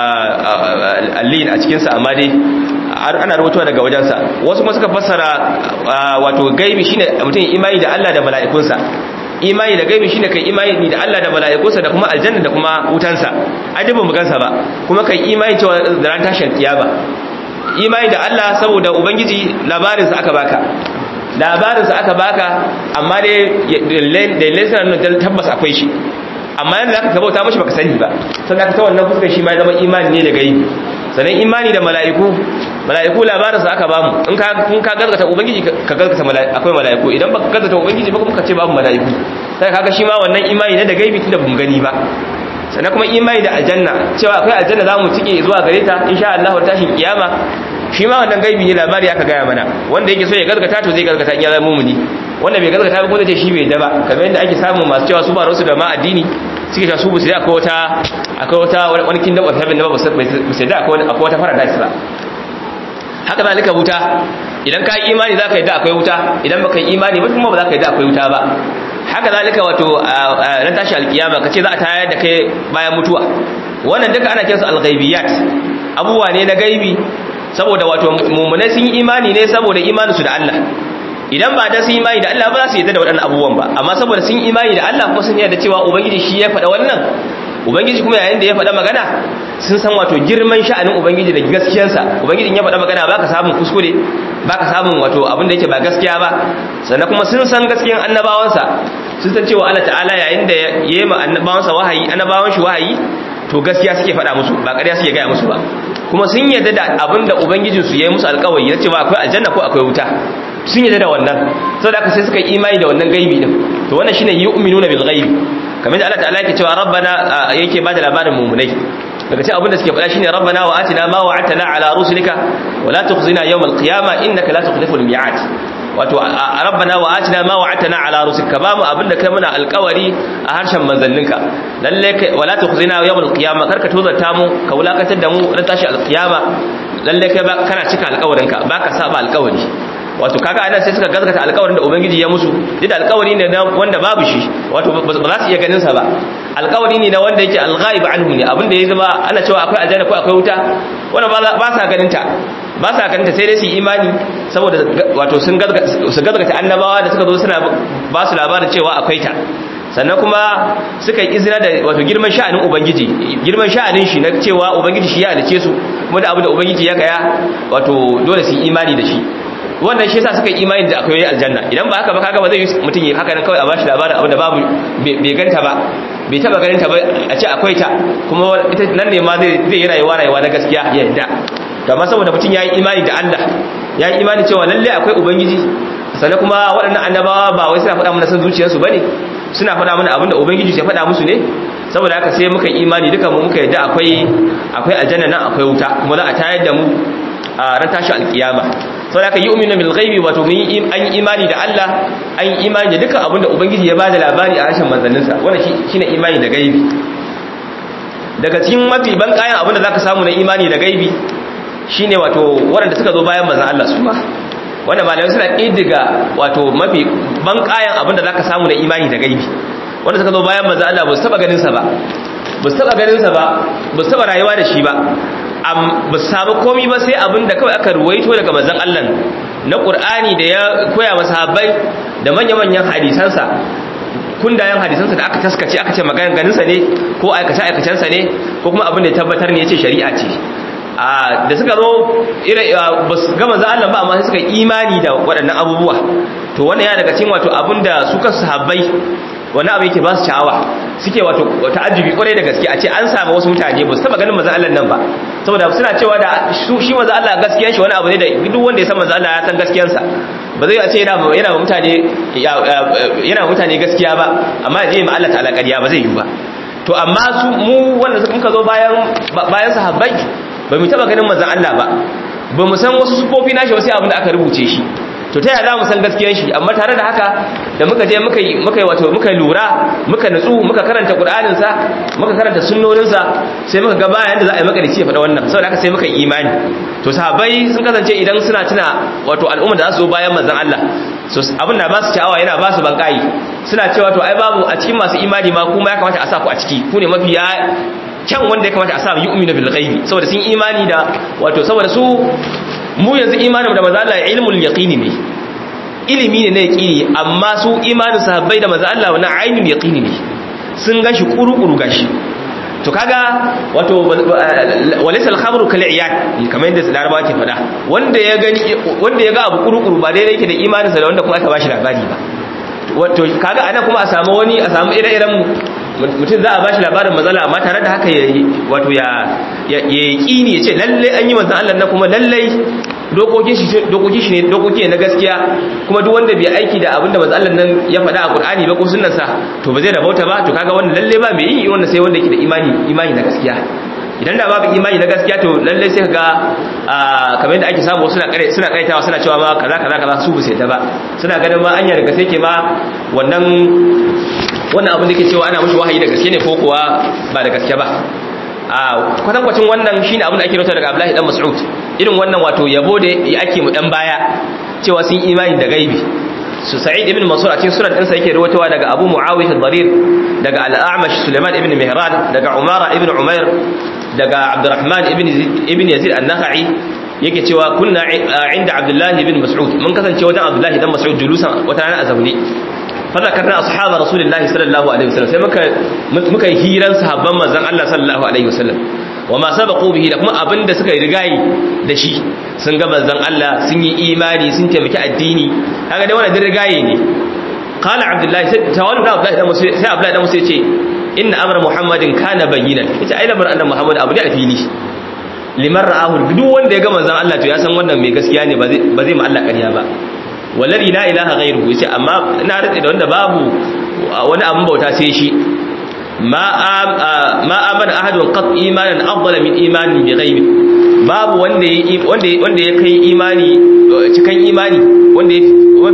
allin a cikin sa amma dai ana rawaitowa daga wajensa wasu kuma suka fassara wato gaibi shine mutum imani da Allah da mala'ikunsa imani da gaibi shine kai imani da Allah da mala'ikunsa da kuma aljanna da kuma wutansa ajibin bugansa ba kuma kai imani cewa da ran tashin kiyama imani da Allah saboda ubangiji labarin sa aka baka labarin sa aka baka amma dai dalilai suna nuna tabbas akwai shi amma yanda zaka bauta mishi baka sani ba sannan ka ta wannan fuskar shi ma ya zama imani ne da gaibi sannan imani da mala'iku mala'iku labarin sa aka bamu in ka kun ka gaskata ubangiji ka gaskata mala'iku akwai mala'iku idan baka gaskata ubangiji ba kuma ka ce babu mala'iku sai kaga shi ma wannan imani ne da gaibi tunda bamu gani ba sannan kuma imani da aljanna cewa akwai aljanna zamu cike zuwa gare ta insha Allah tashin kiyama shi ma wannan gaibi ne labari aka gaya mana wanda yake so ya gaskata to zai gaskata in ya zama mumuni wanda bai gaskata ba kuma zai ce shi bai da ba kamar yadda ake samu masu cewa su ba rasu da ma addini suke cewa su bu sai akwai wata akwai wata wani kingdom of heaven da ba su sai da akwai wata paradise ba haka zalika wuta idan ka yi imani za ka yi da akwai wuta idan baka yi imani ba kuma ba za ka yi da akwai wuta ba haka zalika wato ran tashi alkiyama kace za a tayar da kai bayan mutuwa wannan duka ana kiransu alghaibiyat abubuwa ne na gaibi saboda wato mummunai sun yi imani ne saboda imaninsu da Allah idan ba da sun imani da Allah ba za su yadda da waɗannan abubuwan ba amma saboda sun imani da Allah kuma sun yarda cewa ubangiji shi ya faɗa wannan ubangiji kuma yayin da ya faɗa magana sun san wato girman sha'anin ubangiji da gaskiyarsa ubangiji ya faɗa magana baka samun kuskure baka samun wato abin da yake ba gaskiya ba sannan kuma sun san gaskiyan annabawansa sun san cewa Allah ta'ala yayin da ya yi ma annabawansa wahayi annabawan shi wahayi to gaskiya suke faɗa musu ba ƙarya suke gaya musu ba kuma sun yarda da abin da ubangijinsu ya yi musu alƙawari na cewa akwai aljanna ko akwai wuta sun yarda da wannan saboda haka sai suka yi imani da wannan gaibi din to wannan shine yu'minuna bil ghaibi kamar da Allah ta'ala yake cewa rabbana yake bada labarin mu'minai daga cikin abin da suke faɗa shine rabbana wa atina ma wa'atana ala rusulika wa la tukhzina yawm al qiyamah innaka la tukhlifu al mi'ad wato rabbana wa atina ma wa'atana ala rusul ka bamu abinda kai muna alƙawari a harshen manzanninka lalle kai wala tukhzina yawmal qiyamah karka tozarta mu ka wulakatar da mu ran tashi alqiyama lalle kai kana cika alƙawarinka baka saba alƙawari wato kaga anan sai suka gazgata alƙawarin da ubangiji ya musu duk da alƙawari ne wanda babu shi wato ba za su iya ganin sa ba alƙawari ne na wanda yake alghaib anhu ne abinda ya zama ana cewa akwai aljanna ko akwai wuta wanda ba sa ganin ta ba sa ganin ta sai dai su imani saboda wato sun gazgata annabawa da suka zo suna ba su labarin cewa akwai ta sannan kuma suka yi izina da wato girman sha'anin ubangiji girman sha'anin shi na cewa ubangiji shi ya halice su kuma da abu da ubangiji ya kaya wato dole su yi imani da shi wannan shi yasa suka yi imani da akwai aljanna idan ba haka ba kaga ba zai yi mutum yi haka nan kawai a bashi labarin abu da babu bai ganta ba bai taba ganin ta ba a ce akwai ta kuma ita nan ne ma zai yi rayuwa rayuwa na gaskiya ya yadda to amma saboda mutum ya yi imani da Allah ya yi imani cewa lalle akwai ubangiji sannan kuma waɗannan annabawa ba wai suna faɗa mana san zuciyarsu bane suna faɗa mana abin da ubangiji ya faɗa musu ne saboda haka sai muka imani duka mu muka yadda akwai akwai aljanna nan akwai wuta kuma za a tayar da mu a ran tashi alkiyama saboda haka yu'minu bil ghaibi wato mun yi an yi imani da Allah an yi imani da dukkan abin da ubangiji ya bada labari a harshen manzanninsa wannan shine imani da gaibi daga cikin mafi ban kayan abin da zaka samu na imani da gaibi shine wato waɗanda suka zo bayan manzon Allah su ma wanda malamai suna ƙiddiga wato mafi ban kayan abin da zaka samu na imani da gaibi wanda suka zo bayan manzon Allah ba su taba ganin sa ba ba su taba ganin sa ba ba su taba rayuwa da shi ba ba su samu komi ba sai abin da kawai aka ruwaito daga manzon Allah na Qur'ani da ya koya masa habbai da manya-manyan hadisansa kundayen hadisansa da aka taskace aka ce maganar ganinsa ne ko aikace-aikacensa ne ko kuma abin da ya tabbatar ne ya ce shari'a ce da suka zo ba su gama za Allah ba amma sai suka imani da waɗannan abubuwa to wannan ya daga cikin wato abinda su kansu sahabbai wani abu yake ba su sha'awa suke wato ta'ajjubi kwarai da gaske a ce an samu wasu mutane ba su taba ganin manzo Allah nan ba saboda suna cewa da shi manzo Allah gaskiyar shi wani abu ne da duk wanda ya san manzo Allah ya san gaskiyar sa ba zai ce yana yana mutane yana mutane gaskiya ba amma ya je ma Allah ta'ala ƙarya ba zai yi ba to amma su mu wanda suka zo bayan bayan sahabbai ba mu taba ganin manzon Allah ba ba mu san wasu sufofi nashi wasu abin da aka rubuce shi to ta yaya za mu san gaskiyar shi amma tare da haka da muka je muka yi muka yi wato muka lura muka nutsu muka karanta Qur'anin sa muka karanta sunnonin sa sai muka ga bayan da za a yi makarici ya faɗa wannan saboda haka sai muka yi imani to sahabbai sun kasance idan suna tuna wato al'umma da za su zo bayan manzon Allah so abin da ba su sha'awa yana ba su bankai suna cewa to ai babu a cikin masu imani ma kuma ya kamata a sa ku a ciki ku ne mafi kyan wanda ya kamata a sa yu'minu bil ghaibi saboda sun imani da wato saboda su mu yanzu imanin da manzo Allah ilmul yaqini ne ilimi ne na yaqini amma su imanin sahabbai da manzo Allah wannan ainul yaqini ne sun gashi kuru-kuru gashi to kaga wato walaysa al-khabru kal iyad kamar yadda Larabawa ke fada wanda ya gani wanda ya ga abu kuru-kuru ba daidai yake da imaninsa da wanda kuma aka bashi labari ba wato kaga ana kuma a samu wani a samu ire-iren mutum za a bashi labarin matsala amma tare da haka wato ya yi ya ce lalle an yi manzan Allah na kuma lalle dokokin shi ne dokoki na gaskiya kuma duk wanda bai aiki da abinda manzan Allah nan ya faɗa a Qur'ani ba ko sunnansa to ba zai rabauta ba to kaga wannan lalle ba mai yi wannan sai wanda yake da imani imani na gaskiya idan da babu imani na gaskiya to lalle sai ga kamar yadda ake samu suna kare suna kaitawa suna cewa ma kaza kaza kaza su sai ta ba suna ganin ma anya daga sai ke ma wannan wannan abin da ke cewa ana mushi wahayi da gaske ne ko kuwa ba da gaske ba a kwatankwacin wannan shine abin da ake rauta daga Abdullahi dan Mas'ud irin wannan wato yabo da ake mu dan baya cewa sun imani da gaibi su Sa'id ibn Mansur a cikin sunan ɗinsa yake rawaitowa daga Abu Muawiyah al-Dharir daga Al-A'mash Sulaiman ibn Mihran daga Umara ibn Umair daga Abdurrahman ibn ibn Yazid an-Nakhai yake cewa kunna inda Abdullah ibn Mas'ud mun kasance wajen Abdullah ibn Mas'ud julusan wata rana a zaune fadakarna ashabar rasulullahi sallallahu alaihi wasallam sai muka muka yi hiran sahabban manzon Allah sallallahu alaihi wasallam wa ma sabaqu bihi da kuma abinda suka yi rigayi da shi sun ga manzon Allah sun yi imani sun taimaki addini kaga dai wannan rigayi ne qala abdullahi sai tawallu abdullahi da musa sai abdullahi da musa yace inna amra muhammadin kana bayyinan yace ai lamarin annabi muhammad abu da fili liman ra'ahu duk wanda ya ga manzon Allah to ya san wannan mai gaskiya ne ba zai ba zai ma Allah ƙarya ba wallazi la ilaha ghairuhu yace amma ina rade da wanda babu wani abun bauta sai shi ma ma amana ahadun qat imanan afdala min imanin bi ghaibi babu wanda wanda wanda ya kai imani cikan imani wanda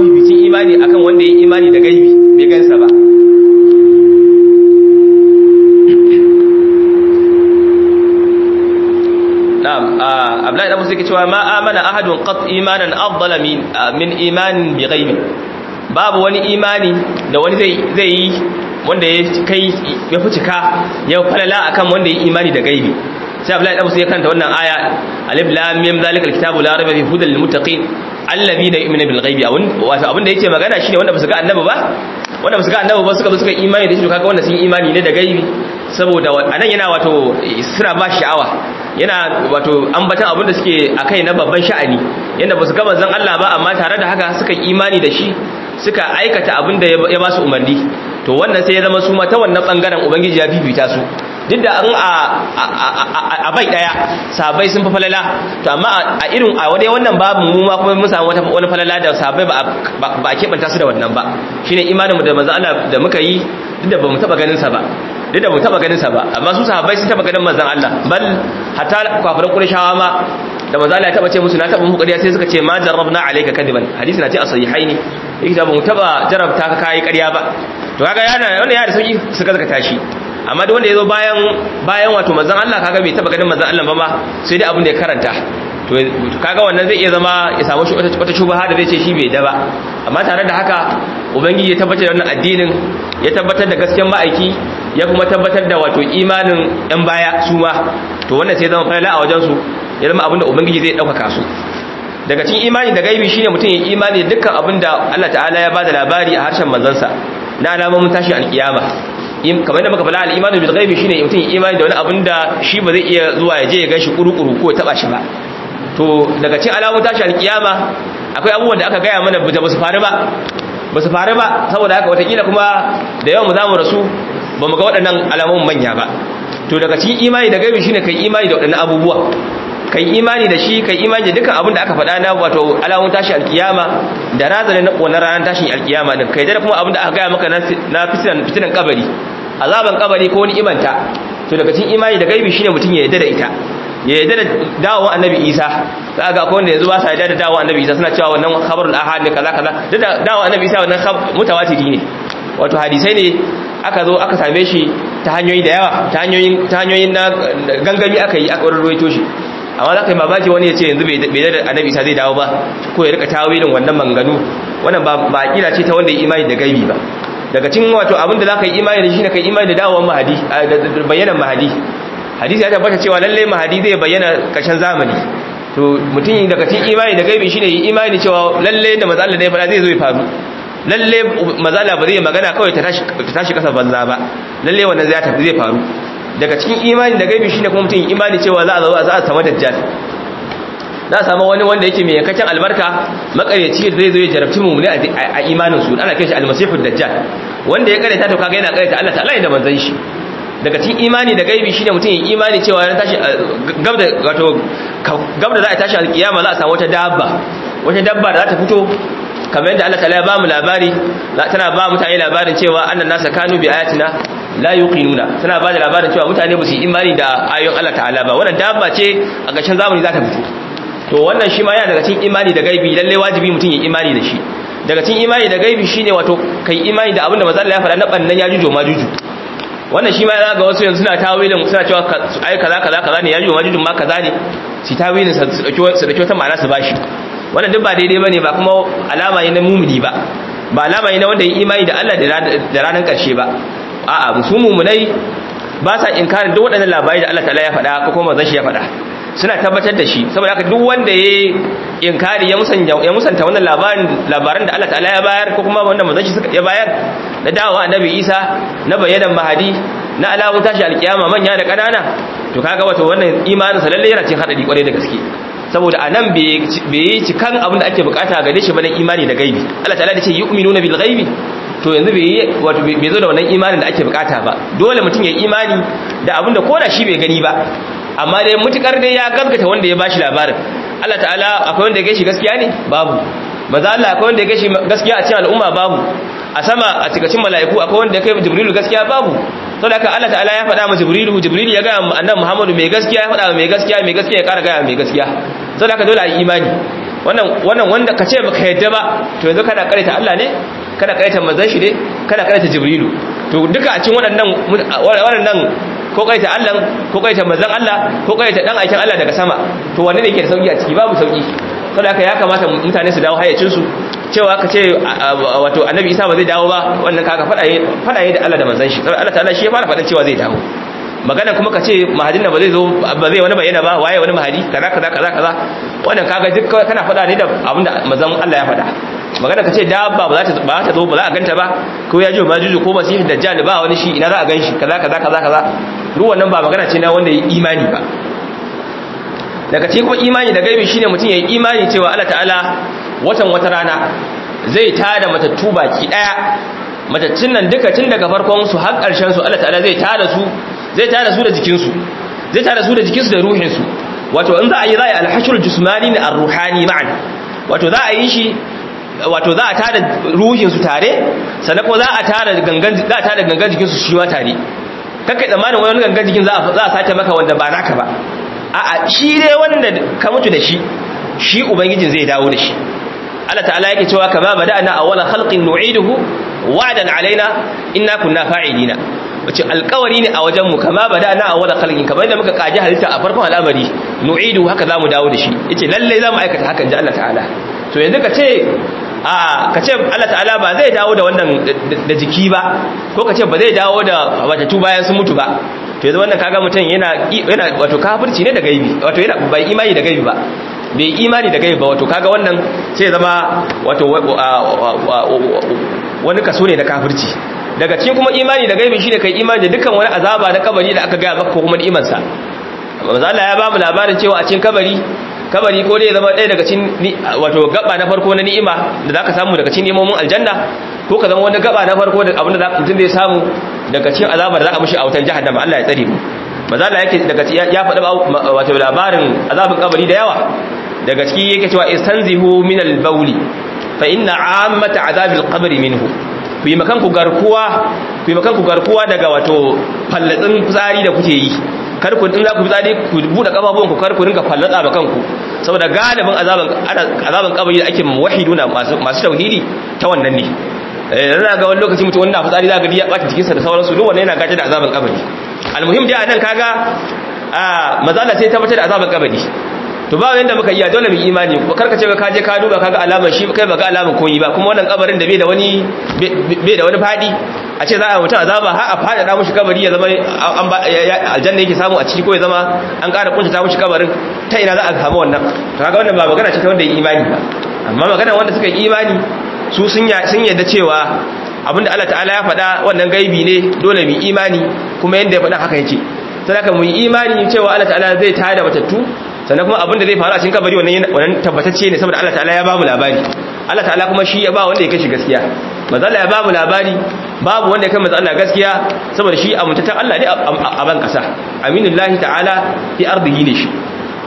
yake cewa ma amana ahadun qat imanan afdala min min imanin bi ghaibi babu wani imani da wani zai zai yi wanda ya kai ya fi cika ya falala akan wanda ya imani da gaibi sai Abdullahi dan Musa ya kanta wannan aya alif lam mim zalikal kitabu la raiba fi hudal lil muttaqin alladhina yu'minuna bil ghaibi abun wato abin da yake magana shine wanda basu ga annabi ba wanda basu ga annabi ba suka suka imani da shi kaga wanda sun imani ne da gaibi saboda anan yana wato suna ba sha'awa yana wato ambatan abin da suke akai na babban sha'ani yanda basu ga manzon Allah ba amma tare da haka suka imani da shi suka aikata abin da ya ba su umarni to wannan sai ya zama su ma ta wannan bangaren ubangiji ya bibita su duk da an a bai daya sahabbai sun fi falala to amma a irin a wadai wannan babu mu ma kuma mun samu wata wani falala da sahabbai ba a keɓanta su da wannan ba shine imanin mu da manzo Allah da muka yi duk da bamu taba ganin sa ba duk da mu taba ganin sa ba amma su sahabbai sun taba ganin manzon Allah bal hatta kafirin Qurayshawa ma da manzo Allah ya taba ce musu na taba muku ƙarya sai suka ce ma jarrabna alayka kadiban hadisi na ce a sahihaini yake ta ba mu taba jarabta ka kai ƙarya ba to kaga yana wannan ya da sauki suka zaka tashi amma duk wanda ya zo bayan bayan wato manzon Allah kaga bai taba ganin manzon Allah ba ma sai dai abin da ya karanta to kaga wannan zai iya zama ya samu wata shubaha da zai ce shi bai da ba amma tare da haka ubangiji ya tabbatar da wannan addinin ya tabbatar da gaskiyar ma'aiki ya kuma tabbatar da wato imanin yan baya su ma to wannan sai zama falala a wajen su ya zama abin da ubangiji zai ɗaukaka su daga cikin imani da gaibi shine mutum ya imani dukkan abin da Allah ta'ala ya bada labari a harshen manzansa na alamomin tashi alkiyama kamar da muka fara al'imanu bil ghaibi shine mutum imani da wani abin da shi ba zai iya zuwa ya je ya ganshi kurukuru ko ya taba shi ba to daga cikin alamun tashi alkiyama akwai abubuwan da aka gaya mana ba su faru ba ba su faru ba saboda haka watakila kuma da yawan mu zamu rasu ba mu ga waɗannan alamun manya ba to daga cikin imani da gaibi shine kai imani da waɗannan abubuwa kai imani da shi kai imani da dukkan abin da aka faɗa na wato alamun tashi alkiyama da razana na wannan ranar tashin alkiyama din kai da kuma abin da aka gaya maka na fitinan fitinan kabari azaban kabari ko wani imanta to daga cikin imani da gaibi shine mutum ya yarda da ita ya yarda da dawowar annabi isa za ga akwai wanda yanzu ba sa yarda da dawowar annabi isa suna cewa wannan khabarul ahad ne kaza kaza duk da dawowar annabi isa wannan mutawatiri ne wato hadisai ne aka zo aka same shi ta hanyoyi da yawa ta hanyoyin ta hanyoyin na gangami aka yi aka ruwaito shi amma za ka yi mamaki wani ya ce yanzu bai da annabi isa zai dawo ba ko ya rika tawilin wannan manganu wannan ba ba kila ce ta wanda ya imani da gaibi ba daga cikin wato abin da za ka yi imani da shi ne ka yi imani da dawowar mahadi da bayanan mahadi hadisi ya tabbata cewa lalle mahadi zai bayyana karshen zamani to mutum daga cikin imani da gaibi shine yi imani cewa lalle da manzo Allah da ya fara zai zo ya faru lalle manzo Allah ba zai magana kawai ta tashi ta tashi kasa banza ba lalle wannan zai tafi zai faru daga cikin imani da gaibi shine kuma mutum imani cewa za a zo za a samu dajjal za a samu wani wanda yake mai yankakken albarka makaryaci da zai zo ya jarabci mu a imanin su ana kai shi almasihu dajjal wanda ya karanta to kaga yana karanta Allah ta'ala da manzon shi daga cikin imani da gaibi shine mutum ya imani cewa ran tashi gabda wato gabda za a tashi alkiyama za a samu wata dabba wata dabba da za ta fito kamar yadda Allah ta'ala ya ba mu labari tana ba mutane labarin cewa annan nasa kanu bi ayatina la yuqinuna tana ba da labarin cewa mutane ba su yi imani da ayoyin Allah ta'ala ba wannan dabba ce a ƙarshen zamani za ta fito to wannan shi ma yana daga cikin imani da gaibi lalle wajibi mutum ya imani da shi daga cikin imani da gaibi shine wato kai imani da abin da manzo Allah ya faɗa na bannan ya jujo ma juju wannan shi ma ya ga wasu yanzu suna tawilin suna cewa ai kaza kaza kaza ne ya jujo ma juju ma kaza ne su tawilin su dauki su dauki wata ma'ana su bashi wannan duk ba daidai bane ba kuma alama ne na mumuni ba ba alama ne na wanda ya imani da Allah da ranar karshe ba a'a musu mumunai ba sa inkarin duk waɗannan labarai da Allah ta'ala ya faɗa ko kuma manzon shi ya faɗa suna tabbatar da shi saboda haka duk wanda ya inkari ya musanta ya musanta wannan labarin labaran da Allah ta'ala ya bayar ko kuma wanda manzon shi ya bayar na dawowa annabi Isa na bayanan mahadi na alamun tashi alkiyama manya da kanana to kaga wato wannan imanin sa lalle yana cikin hadari kwarai da gaske saboda anan bai yi cikan abin da ake bukata gare shi bane imani da gaibi Allah ta'ala da ce yu'minuna bil ghaibi to yanzu bai yi wato bai zo da wannan imanin da ake bukata ba dole mutum ya imani da abin da koda shi bai gani ba amma dai mutukar dai ya gaskata wanda ya bashi labarin Allah ta'ala akwai wanda ya gashi gaskiya ne babu maza Allah akwai wanda ya gashi gaskiya a cikin al'umma babu a sama a cikin mala'iku akwai wanda ya kai jibrilu gaskiya babu saboda haka Allah ta'ala ya faɗa ma jibrilu jibrilu ya ga annabi Muhammadu mai gaskiya ya faɗa mai gaskiya mai gaskiya ya ƙara ga mai gaskiya saboda haka dole a yi imani wannan wannan wanda kace baka yadda ba to yanzu kana karanta Allah ne kana karanta manzon shi ne kana karanta jibrilu to duka a cikin waɗannan waɗannan ko ko kaita Allah ko kaita manzon Allah ko kaita dan aikin Allah daga sama to wanne ne yake da sauki a ciki babu sauki saboda haka ya kamata mutane su dawo hayyacin su cewa ka ce wato annabi Isa ba zai dawo ba wannan kaga fada fada da Allah da manzon shi Allah ta'ala shi ya fara fadan cewa zai dawo magana kuma ka ce mahadin da ba zai zo ba zai wani bayyana ba waye wani mahadi kaza kaza kaza kaza wannan kaga duk kana fada ne da abinda manzon Allah ya fada magana ka ce dabba ba za ta ba ta zo ba za a ganta ba ko ya ji majuju ko masih dajjal ba wani shi ina za a ganshi kaza kaza kaza kaza duk wannan ba magana ce na wanda ya imani ba daga cikin kuma imani da gaibi shine mutum ya yi imani cewa Allah ta'ala watan wata rana zai tada matattu baki daya matattun nan duka tun daga farkon su har karshen su Allah ta'ala zai tada su zai tada su da jikin su zai tada su da jikin su da ruhin su wato in za a yi za a yi alhashul jismani ne ar-ruhani ma'an wato za a yi shi wato za a tada ruhin su tare sannan kuma za a tada gangan za a tada gangan jikin su shi ma tare kakkai tsammanin wani gangan jikin za a za a sace maka wanda ba naka ba a'a shi dai wanda ka mutu da shi shi ubangijin zai dawo da shi Allah ta'ala yake cewa kama bada'na awwala khalqin nu'iduhu wa'dan alaina inna kunna fa'ilina wace alƙawari ne a wajen mu kama bada'na awwala khalqin kamar yadda muka kaji halitta a farkon al'amari nu'idu haka zamu dawo da shi yace lalle zamu aikata hakan ji Allah ta'ala to yanzu ka ce a ka ce Allah ta'ala ba zai dawo da wannan da jiki ba ko ka ce ba zai dawo da watatu bayan sun mutu ba to yanzu wannan kaga mutum yana yana wato kafirci ne da gaibi wato yana bai imani da gaibi ba bai imani da gaibi ba wato kaga wannan sai zama wato wani kaso ne da kafirci daga cikin kuma imani da gaibi shine kai imani da dukkan wani azaba na kabari da aka ga maka ko kuma ni'imar sa manzo Allah ya ba mu labarin cewa a cikin kabari kabari ko dai zama ɗaya daga cikin wato gaba na farko na ni'ima da zaka samu daga cikin nemomin aljanna ko ka zama wani gaba na farko da abin da mutum zai samu daga cikin azabar da za a mishi a wutan jahannama Allah ya tsare mu maza Allah yake daga ya faɗi wato labarin azabin kabari da yawa daga ciki yake cewa istanzihu min al-bawli fa inna ammata azabil qabri minhu ku yi makan ku garkuwa ku yi makan ku garkuwa daga wato fallatsin fitsari da kuke yi kar ku in za ku fitsari ku bude kafafuwan ku kar ku rinka fallatsa ba kanku saboda galibin azaban azaban kabari da ake muwahhiduna masu masu tauhidi ta wannan ne eh ga wani lokaci mutum wanda fitsari za ga ya bata jikinsa da sauransu duk wannan yana gaje da azaban kabari almuhim dai anan kaga a mazala sai tabbatar da azaban kabari to ba yanda muka iya dole mu imani ko karka ce ka je ka duba kaga alaman shi kai baka alaman koyi ba kuma wannan kabarin da bai da wani bai da wani fadi a ce za a mutum azaba har a fada da mushi kabari ya zama an aljanna yake samu a ciki ko ya zama an ƙara kunta ta mushi kabarin ta ina za a samu wannan to kaga wannan ba magana ce ta wanda ya imani ba amma magana wanda suka yi imani su sun sun yadda cewa abinda Allah ta'ala ya faɗa wannan gaibi ne dole mu imani kuma yanda ya faɗa haka yake sadaka mu yi imani cewa Allah ta'ala zai tada matattu sannan kuma abinda zai faru a cikin kabari wannan wannan tabbatacce ne saboda Allah ta'ala ya ba mu labari Allah ta'ala kuma shi ya ba wanda ya kashi gaskiya manzo Allah ya ba mu labari babu wanda ya kai manzo Allah gaskiya saboda shi amintaccen Allah ne a ban kasa aminullahi ta'ala fi ardihi ne shi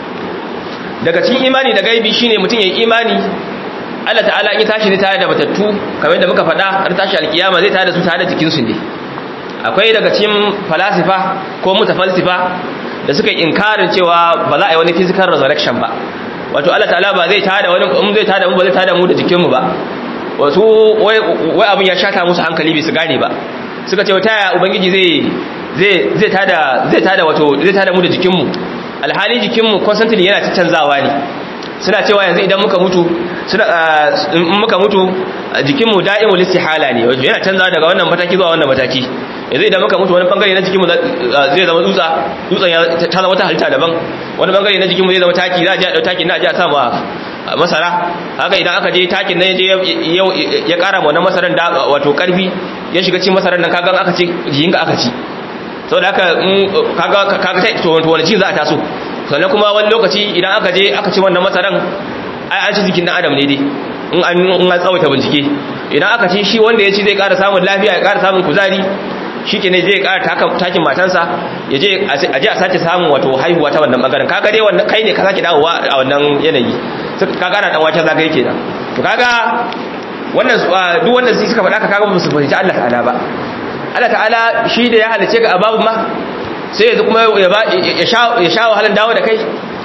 daga cikin imani da gaibi shine mutum ya yi imani Allah ta'ala in ya tashi ne tare da matattu kamar da muka faɗa har tashi alkiyama zai tare da su tare da jikinsu ne akwai daga cikin falasifa ko mutafalsifa da suka yi inkarin cewa ba za a yi wani physical resurrection ba wato Allah ta'ala ba zai tada wani in zai tada mu ba zai tada mu da jikinmu ba wasu wai abin ya shata musu hankali bai su gane ba suka ce wata ya ubangiji zai zai zai tada zai tada wato zai tada mu da jikinmu alhali jikinmu constantly yana canzawa ne suna cewa yanzu idan muka mutu suna in muka mutu jikinmu da'imul istihala ne wato yana canzawa daga wannan mataki zuwa wannan mataki yanzu idan muka mutu wani bangare na jikinmu zai zama tsutsa tsutsan ya ta zama wata halitta daban wani bangare na jikinmu zai zama taki za a je a dau takin na a je a sa masara haka idan aka je takin nan je ya kara ma wannan masaran da wato karfi ya shiga cikin masaran nan kaga aka ci jikinka aka ci saboda haka kaga kaga to wani ci za a taso sannan kuma wani lokaci idan aka je aka ci wannan masaran ai an ci jikin dan adam ne dai in an in an tsawaita bincike idan aka ci shi wanda ya ci zai ƙara samun lafiya ya ƙara samun kuzari shi ke ne zai ƙara takin matansa ya je a je a sake samun wato haihuwa ta wannan bangaren kaga dai wannan kai ne ka sake dawowa a wannan yanayi ka gana dan wata zagaye kenan to kaga wannan duk wanda suka faɗa ka kaga ba su fahimci Allah ta'ala ba Allah ta'ala shi da ya halice ka a babu ma sai yanzu kuma ya sha wahalar dawo da kai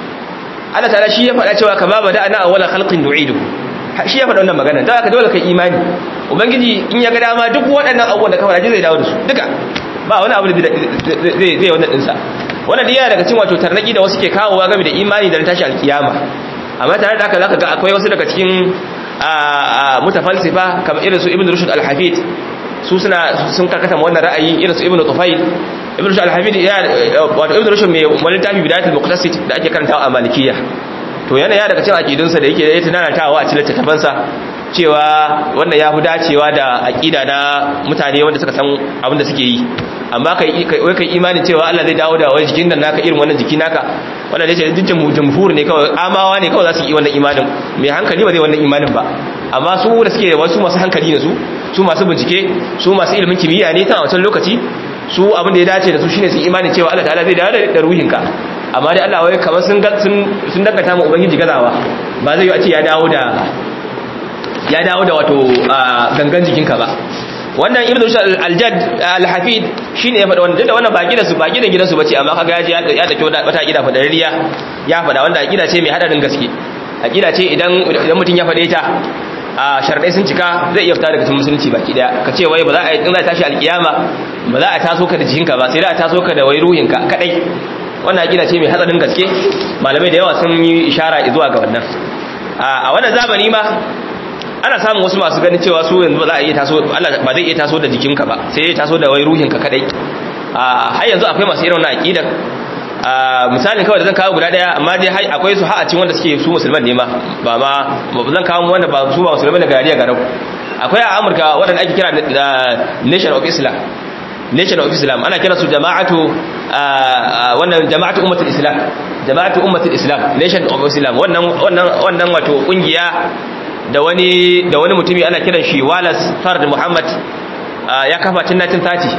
Allah ta'ala shi ya faɗa cewa ka babu da ana awwala khalqin nu'idu shi ya faɗa wannan magana don haka dole kai imani ubangiji in ya ga dama duk waɗannan abubuwan da ka faɗa zai dawo da su duka ba wani abu da zai zai wannan dinsa wannan diya daga cikin wato tarnaki da wasu ke kawowa game da imani da tashi alkiyama amma tare da haka zaka ga akwai wasu daga cikin mutafalsifa kamar irin su ibn rushd al-hafid su suna sun karkata wannan ra'ayi irin su ibn tufayl ibn rushd al-hafid ya wato ibn rushd mai wani tafi bidayatul muqtasid da ake karantawa a malikiyya to yana ya daga cikin aqidunsa da yake da tunanatawa a cikin littattafansa cewa wannan ya fi dacewa da aqida na mutane wanda suka san abin da suke yi amma kai kai kai imanin cewa Allah zai dawo da wani jikin nan naka irin wannan jiki naka wannan da yake dukkan jumhur ne kawai amawa ne kawai za su yi wannan imanin mai hankali ba zai wannan imanin ba amma su da suke wasu masu hankali ne su su masu bincike su masu ilimin kimiyya ne ta wancan lokaci su abin da ya dace da su shine su imanin cewa Allah ta'ala zai dawo da ruhinka amma dai Allah wai kamar sun sun dangata mu ubangiji gazawa ba zai yi a ce ya dawo da ya dawo da wato gangan jikinka ba wannan ibnu rushd al-jadd al-hafid shine ya faɗa wannan da wannan ba gidansu ba gidan gidansu bace amma kaga ya ji ya dake wata aqida fadarriya ya faɗa wanda aqida ce mai hadarin gaske aqida ce idan idan mutun ya faɗe ta a sharadai sun cika zai iya fita daga cikin musulunci baki daya ka ce wai ba za a in za tashi alkiyama ba za a taso ka da jikinka ba sai da a taso ka da wai ruhinka kadai wannan aqida ce mai hadarin gaske malamai da yawa sun yi ishara zuwa ga wannan a wannan zamani ma ana samun wasu masu ganin cewa su yanzu ba za a iya taso Allah ba zai iya taso da jikinka ba sai ya taso da wai ruhinka kadai a har yanzu akwai masu irin wannan aqidar a misalin kawai da zan kawo guda daya amma dai akwai su har a cikin wanda suke su musulman ne ma ba ma ba zan kawo wanda ba su ba musulman daga yariya garau akwai a Amurka wanda ake kira da Nation of Islam Nation of Islam ana kira su jama'atu wannan jama'atu ummatul Islam jama'atu ummatul Islam Nation of Islam wannan wannan wannan wato kungiya da wani da wani mutumi ana kiran shi Wallace Fard Muhammad ya kafa tun 1930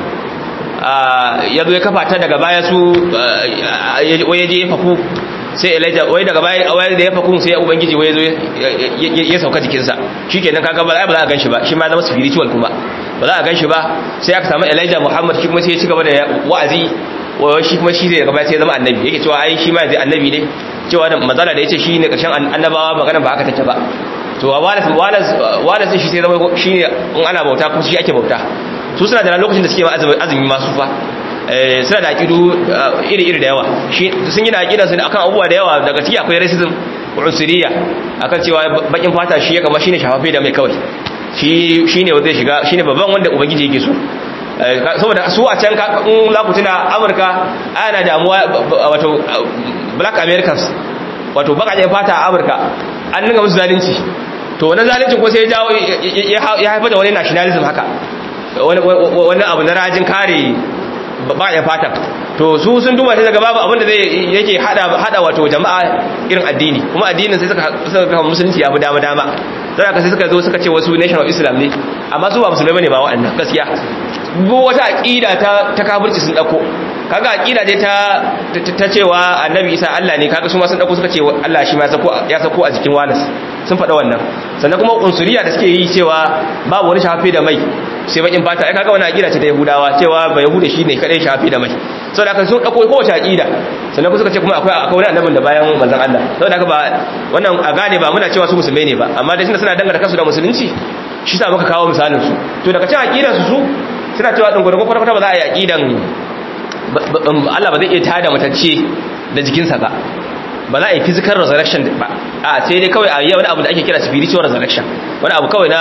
ya zo ya kafa ta daga baya su waye je ya faku sai Elijah waye daga baya waye da ya faku sai ubangiji waye zo ya sauka jikinsa shikenan kaga ba za a ganshi ba shi ma zama spiritual kuma ba za a ganshi ba sai aka samu Elijah Muhammad shi kuma sai ya ci gaba da wa'azi shi kuma shi zai gaba sai ya zama annabi yake cewa ai shi ma zai annabi ne cewa da matsala da yace shi ne karshen annabawa magana ba haka take ba to walas walas walas shi sai zama shi ne in ana bauta kuma shi ake bauta su suna da lokacin da suke ma azumi masu fa suna da aqidu iri iri da yawa shi sun yi da aqidan su akan abubuwa da yawa daga ciki akwai racism usuriya akan cewa bakin fata shi ya kama shine shafafe da mai kawai shi shine zai shiga shine babban wanda ubangiji yake so saboda su a can in za ku tuna amurka ana damuwa wato black americans wato bakajen fata a amurka an nuna musu zalunci to wani zalunci ko sai ya haifar da wani nationalism haka wani abu na rajin kare bakajen fata to su sun duba sai daga babu abinda zai yake hada wato jama'a irin addini kuma addinin sai suka kawo musulunci ya fi dama dama don haka sai suka zo suka ce wasu nation of islam ne amma su ba musulmai ne ba waɗannan gaskiya duk wata aƙida ta ta kafirci sun dauko kaga aƙida ce ta ta cewa annabi isa Allah ne kaga su ma sun dauko suka ce Allah shi ma ya sako ya sako a jikin walas sun faɗa wannan sannan kuma unsuriya da suke yi cewa babu wani shafe da mai sai bakin fata ai kaga wannan aƙida ce ta yahudawa cewa ba yahuda shi ne kadai shafe da mai saboda haka sun dauko kowace aƙida sannan kuma suka ce kuma akwai akwai wani annabin da bayan manzon Allah saboda haka ba wannan a gane ba muna cewa su musulmai ne ba amma dai tunda suna danganta kansu da musulunci shi sa muka kawo misalin su to daga cikin aqidar su su suna cewa ɗin gwargwar kwata ba za a yi aƙidan Allah ba zai iya tada matacce da jikinsa ba ba za a yi physical resurrection ba a sai dai kawai a yi wani abu da ake kira spiritual resurrection wani abu kawai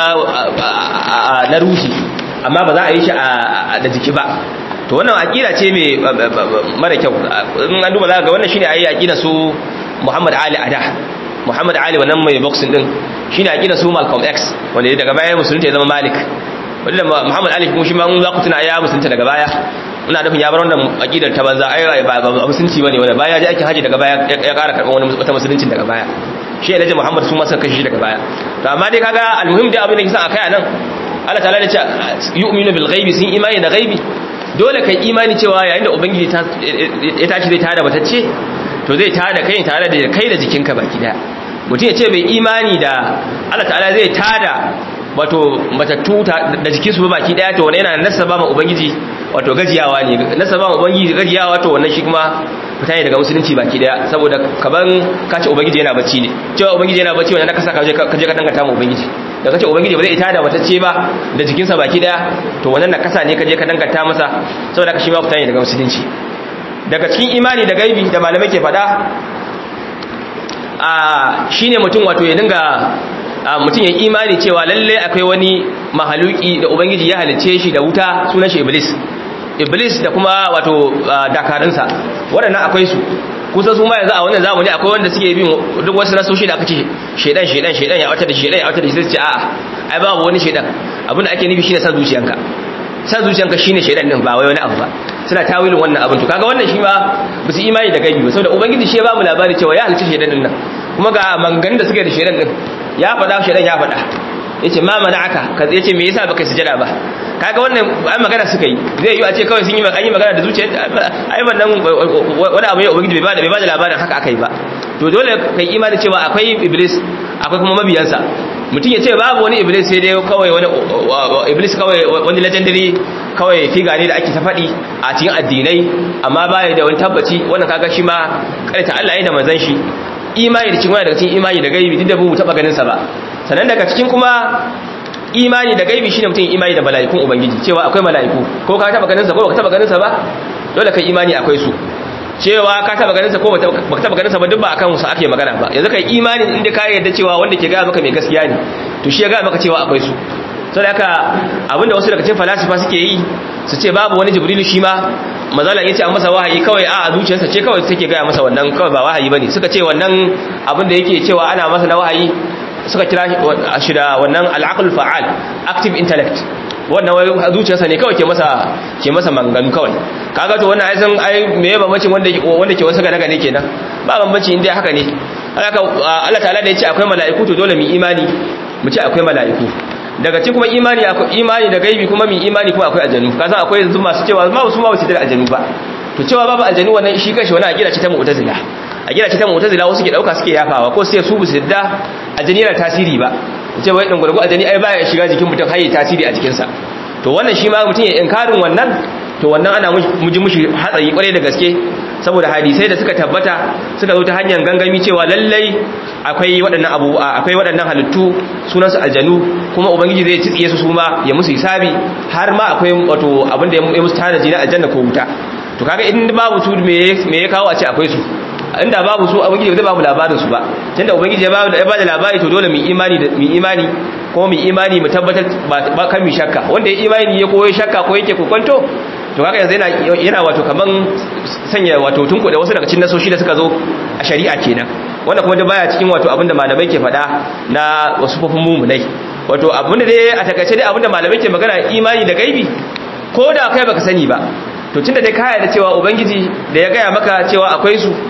na ruhi amma ba za a yi shi da jiki ba to wannan aƙida ce mai mara kyau in an duba za ga wannan shine ayi aƙida su Muhammad Ali Ada Muhammad Ali wannan mai boxing din shine aƙida su Malcolm X wanda daga baya musulunta ya zama Malik wanda Muhammad Ali kuma shi ma in za ku tuna ya musulunta daga baya ina nufin ya bar wannan aqidar ta banza ai ba ba musulunci bane wanda baya ya ji aikin haji daga baya ya ƙara karɓar wani wata musulunci daga baya shi Alhaji Muhammad su ma suka kashe shi daga baya to amma dai kaga almuhim dai abin da kisan akai anan Allah ta'ala ya ce yu'minu bil ghaibi sun imani da ghaibi dole kai imani cewa yayin da ubangiji ya tashi zai tada batacce to zai tada kai tare da kai da jikinka baki daya mutum ya ce bai imani da Allah ta'ala zai tada wato matattu da jikinsu ba baki daya to wannan yana nasaba ma ubangiji wato gajiyawa ne nasaba ma ubangiji gajiyawa to wannan shi kuma fita ne daga musulunci baki daya saboda kaban kace ubangiji yana bacci ne cewa ubangiji yana bacci wannan ka saka kaje ka dangata ma ubangiji da kace ubangiji ba zai ita da matacce ba da jikinsa baki daya to wannan nakasa ne kaje ka danganta masa saboda ka shi ma fitani daga musulunci daga cikin imani da gaibi da malamai ke faɗa a shine mutum wato ya dinga mutum ya imani cewa lalle akwai wani mahaluki da ubangiji ya halice shi da wuta sunan shi iblis iblis da kuma wato dakarunsa waɗannan akwai su kusa su ma yanzu a wannan zamani akwai wanda suke bin duk wasu nasoshi da aka ce shedan shedan shedan ya wata da shedan ya wata da sai su ce a'a ai babu wani shedan abin da ake nufi shine san zuciyanka san zuciyanka shine shedan din ba wai wani abu ba suna tawilin wannan abin to kaga wannan shi ma ba su imani da gaibi ba saboda ubangiji shi ya ba mu labari cewa ya halicci shedan din nan kuma ga mangan da suke da shedan din ya faɗa shedan ya faɗa yace ma mana'aka ka yace me yasa baka sujada ba kaga wannan ai magana suka yi zai yi a ce kawai sun yi an yi magana da zuciya ai wannan wani abu ne ubangiji bai bada bai bada labarin haka akai ba to dole kai imani cewa akwai iblis akwai kuma mabiyansa mutum ya ce babu wani iblis sai dai kawai wani iblis kawai wani legendary kawai figa ne da ake ta faɗi a cikin addinai amma baya da wani tabbaci wannan kaga shi ma karanta Allah ya da manzon shi imani da cikin wani daga cikin imani da gaibi duk da mu taba ganin sa ba sannan daga cikin kuma imani da gaibi shine mutum imani da mala'ikun ubangiji cewa akwai mala'iku ko ka taba ganin sa ko baka taba ganin sa ba dole kai imani akwai su cewa ka taba ganin sa ko baka taba ganin sa ba duk ba akan su ake magana ba yanzu kai imani inda ka yarda cewa wanda ke ga maka mai gaskiya ne to shi ya ga maka cewa akwai su saboda haka abinda wasu daga cikin falasifa suke yi su ce babu wani jibrilu shi ma mazalan yace an masa wahayi kawai a zuciyarsa ce kawai take ga masa wannan kawai ba wahayi bane suka ce wannan abin da yake cewa ana masa na wahayi suka kira shi da wannan al'aqlul fa'al active intellect wannan wai zuciyarsa ne kawai ke masa ke masa manganu kawai kaga to wannan ai san ai me ya bambancin wanda wanda ke wasu gane gane kenan ba bambanci inda haka ne haka Allah ta'ala da yace akwai mala'iku to dole mu imani mu ce akwai mala'iku daga cikin kuma imani akwai imani da gaibi kuma mu imani kuma akwai aljanu kaza akwai yanzu masu cewa ma su ma su da aljanu ba to cewa babu aljanu wannan shi kanshi wani akida ce ta mu'tazila akida ce ta mu'tazila wasu ke dauka suke yafawa ko sai su bu su da aljani yana tasiri ba ce wai dan gurgu aljani ai baya shiga jikin mutum har yi tasiri a jikinsa to wannan shi ma mutum ya inkarin wannan to wannan ana muji mushi hatsari kwarai da gaske saboda hadisai da suka tabbata suka zo ta hanyar gangami cewa lallai akwai waɗannan abu akwai waɗannan halittu sunan su aljanu kuma ubangiji zai tsiye su su ma ya musu hisabi har ma akwai wato abin da ya musu tanaji na aljanna ko wuta to kaga in babu su me me ya kawo a ce akwai su inda babu su ubangiji zai babu labarin su ba tunda ubangiji ya ba da labari to dole mu imani da mu imani ko mu imani mu tabbatar ba kan mu shakka wanda ya imani ya koyo shakka ko yake kokonto to kaga yanzu yana yana wato kaman sanya wato tunku da wasu daga cikin nasoshi da suka zo a shari'a kenan wanda kuma da baya cikin wato abinda malamai ke faɗa na wasu fofin mumunai wato abinda dai a takaice dai abinda malamai ke magana imani da gaibi ko da kai baka sani ba to tunda dai ka yarda cewa ubangiji da ya gaya maka cewa akwai su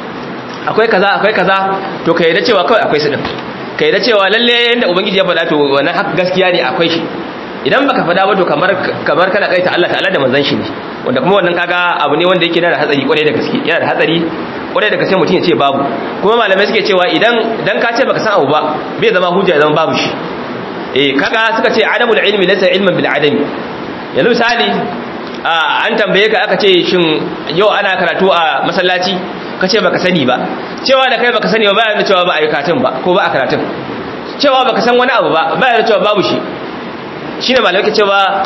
akwai kaza akwai kaza to ka yarda cewa kawai akwai su din ka yarda cewa lalle yanda ubangiji ya faɗa to wannan haka gaskiya ne akwai shi idan baka faɗa ba to kamar kamar kana kaita Allah ta'ala da manzon shi ne wanda kuma wannan kaga abu ne wanda yake da hatsari kwarai da gaske yana da hatsari kwarai da gaske mutum ya ce babu kuma malamai suke cewa idan dan ka ce baka san abu ba bai zama hujja zama babu shi eh kaga suka ce adamul ilmi laysa ilman bil adami yanzu misali an tambaye ka aka ce shin yau ana karatu a masallaci ka ce baka sani ba cewa da kai baka sani ba bayan da cewa ba a yi karatun ba ko ba a karatun cewa baka san wani abu ba bayan da cewa babu shi shine malamai ke cewa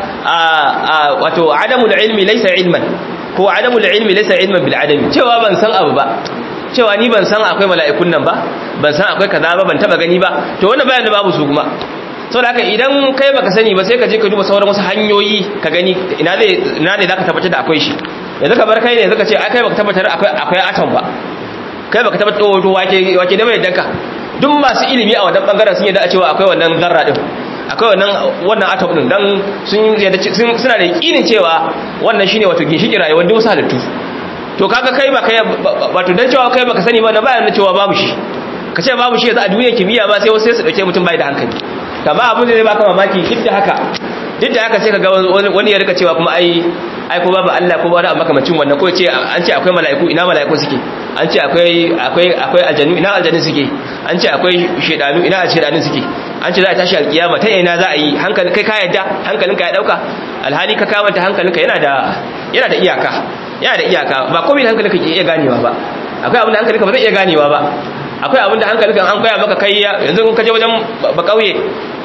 wato adamul ilmi laysa ilman ko adamul ilmi laysa ilman bil adami cewa ban san abu ba cewa ni ban san akwai mala'ikun nan ba ban san akwai kaza ba ban taba gani ba to wannan bayan da babu su kuma saboda haka idan kai baka sani ba sai ka je ka duba sauran wasu hanyoyi ka gani ina zai ina ne zaka tabbatar da akwai shi yanzu ka bar kai ne zaka ce ai kai baka tabbatar akwai akwai atom ba kai baka tabbatar to wake wake da mai danka duk masu ilimi a wannan bangaren sun yadda a cewa akwai wannan zarra din akwai wannan wannan atom din dan sun suna da yakinin cewa wannan shine wato ginshikin rayuwar duk wasu halittu to kaga kai ba kai wato dan cewa kai baka sani ba na bayan cewa babu shi ka ce babu shi yanzu a duniyar kimiyya ba sai wasu sai su dauke mutum bai da hankali amma abin da zai baka mamaki duk da haka duk da haka sai ka ga wani ya rika cewa kuma ai ai ko babu Allah ko wani makamacin wannan ko ce an ce akwai mala'iku ina mala'iku suke an ce akwai akwai akwai aljanu ina aljanu suke an ce akwai shedanu ina shedanu suke an ce za a tashi alkiyama ta ina za a yi hankali kai ka yadda hankalinka ya dauka alhali ka kamanta hankalinka yana da yana da iyaka yana da iyaka ba komai da hankalinka ke iya ganewa ba akwai abin da hankalinka ba zai iya ganewa ba akwai abin da hankalinka an koya maka kai yanzu ka je wajen ba kauye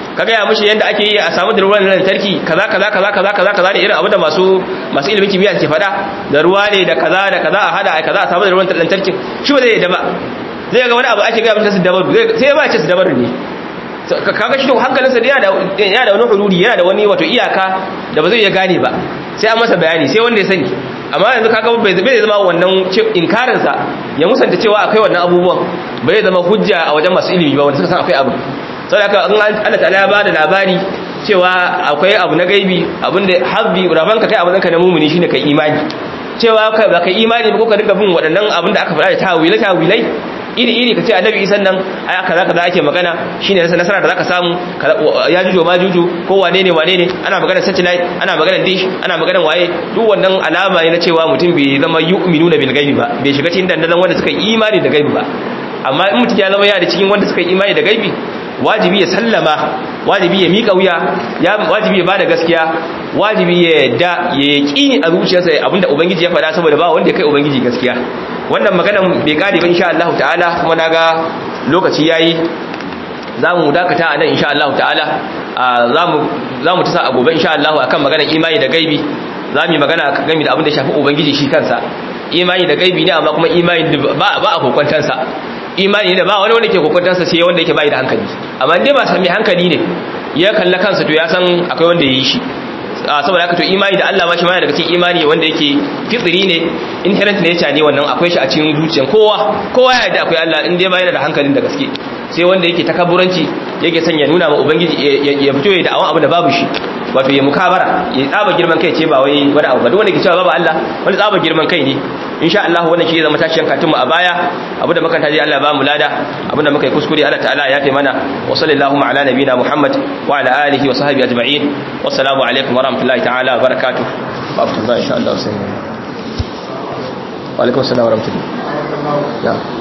ka gaya mishi yadda ake yi a samu da ruwan lantarki kaza kaza kaza kaza kaza kaza ne irin abu da masu masu ilimin kimiyya ke faɗa da ruwa ne da kaza da kaza a hada a kaza a samu da ruwan lantarki shi ba zai yadda ba zai ga wani abu ake gaya mishi su dabaru sai ya ba ce su dabaru ne kaga shi hankalinsa yana da yana da wani hududi yana da wani wato iyaka da ba zai iya gane ba sai an masa bayani sai wanda ya sani amma yanzu kaga bai bai zama wannan inkarin sa ya musanta cewa akwai wannan abubuwan bai zama hujja a wajen masu ilimi ba wanda suka san akwai abu saboda haka in Allah ta'ala ya bada labari cewa akwai abu na gaibi abinda habbi rabanka kai abin ka na mumuni shine kai imani cewa kai ba kai imani ba ko ka dinga bin waɗannan abin da aka faɗa da tawilai tawilai iri iri ka ce annabi isan nan ai kaza kaza ake magana shine nasara da zaka samu ya jujo ma juju ko wane ne wane ne ana magana satellite ana magana dish ana magana waye duk wannan alama ne na cewa mutum bai zama yu'minuna bil gaibi ba bai shiga cikin dandalan wanda suka yi imani da gaibi ba amma in mutum ya zama ya da cikin wanda suka yi imani da gaibi wajibi ya sallama wajibi ya mika wuya ya wajibi ya bada gaskiya wajibi ya yadda ya yaqini a zuciyarsa abinda ubangiji ya faɗa saboda ba wanda ya kai ubangiji gaskiya wannan maganan bai kare ba insha Allah ta'ala kuma naga lokaci yayi zamu dakata a nan insha Allah ta'ala zamu zamu tasa a gobe insha Allah akan maganar imani da gaibi zamu yi magana game da abin da shafi ubangiji shi kansa imani da gaibi ne amma kuma imani ba ba a kokwantansa imani ne ba wani wanda ke kokwantansa sai wanda yake bai da hankali amma indai ba sami hankali ne ya kalla kansa to ya san akwai wanda ya yi shi saboda haka to imani da Allah ma shi ma daga cikin imani wanda yake fitsiri ne inherent nature ne wannan akwai shi a cikin zuciyar kowa kowa ya da akwai Allah in dai ba yana da hankalin da gaske sai wanda yake takabburanci yake son ya nuna ma ubangiji ya fito ya da'awan abu da babu shi wato ya mukabara ya tsaba girman kai ce ba wai wani abu ba duk wanda ke cewa babu Allah wani tsaba girman kai ne insha Allah wannan shi zama tashiyan katunmu a baya abu da makanta dai Allah ba mu lada abu da muka yi kuskure Allah ta'ala ya fi mana wa sallallahu ala nabina Muhammad wa ala alihi wa sahbihi ajma'in wassalamu alaikum wa rahmatullahi ta'ala wa barakatuh wa abdullahi insha Allah sai wa alaikum assalam wa rahmatullahi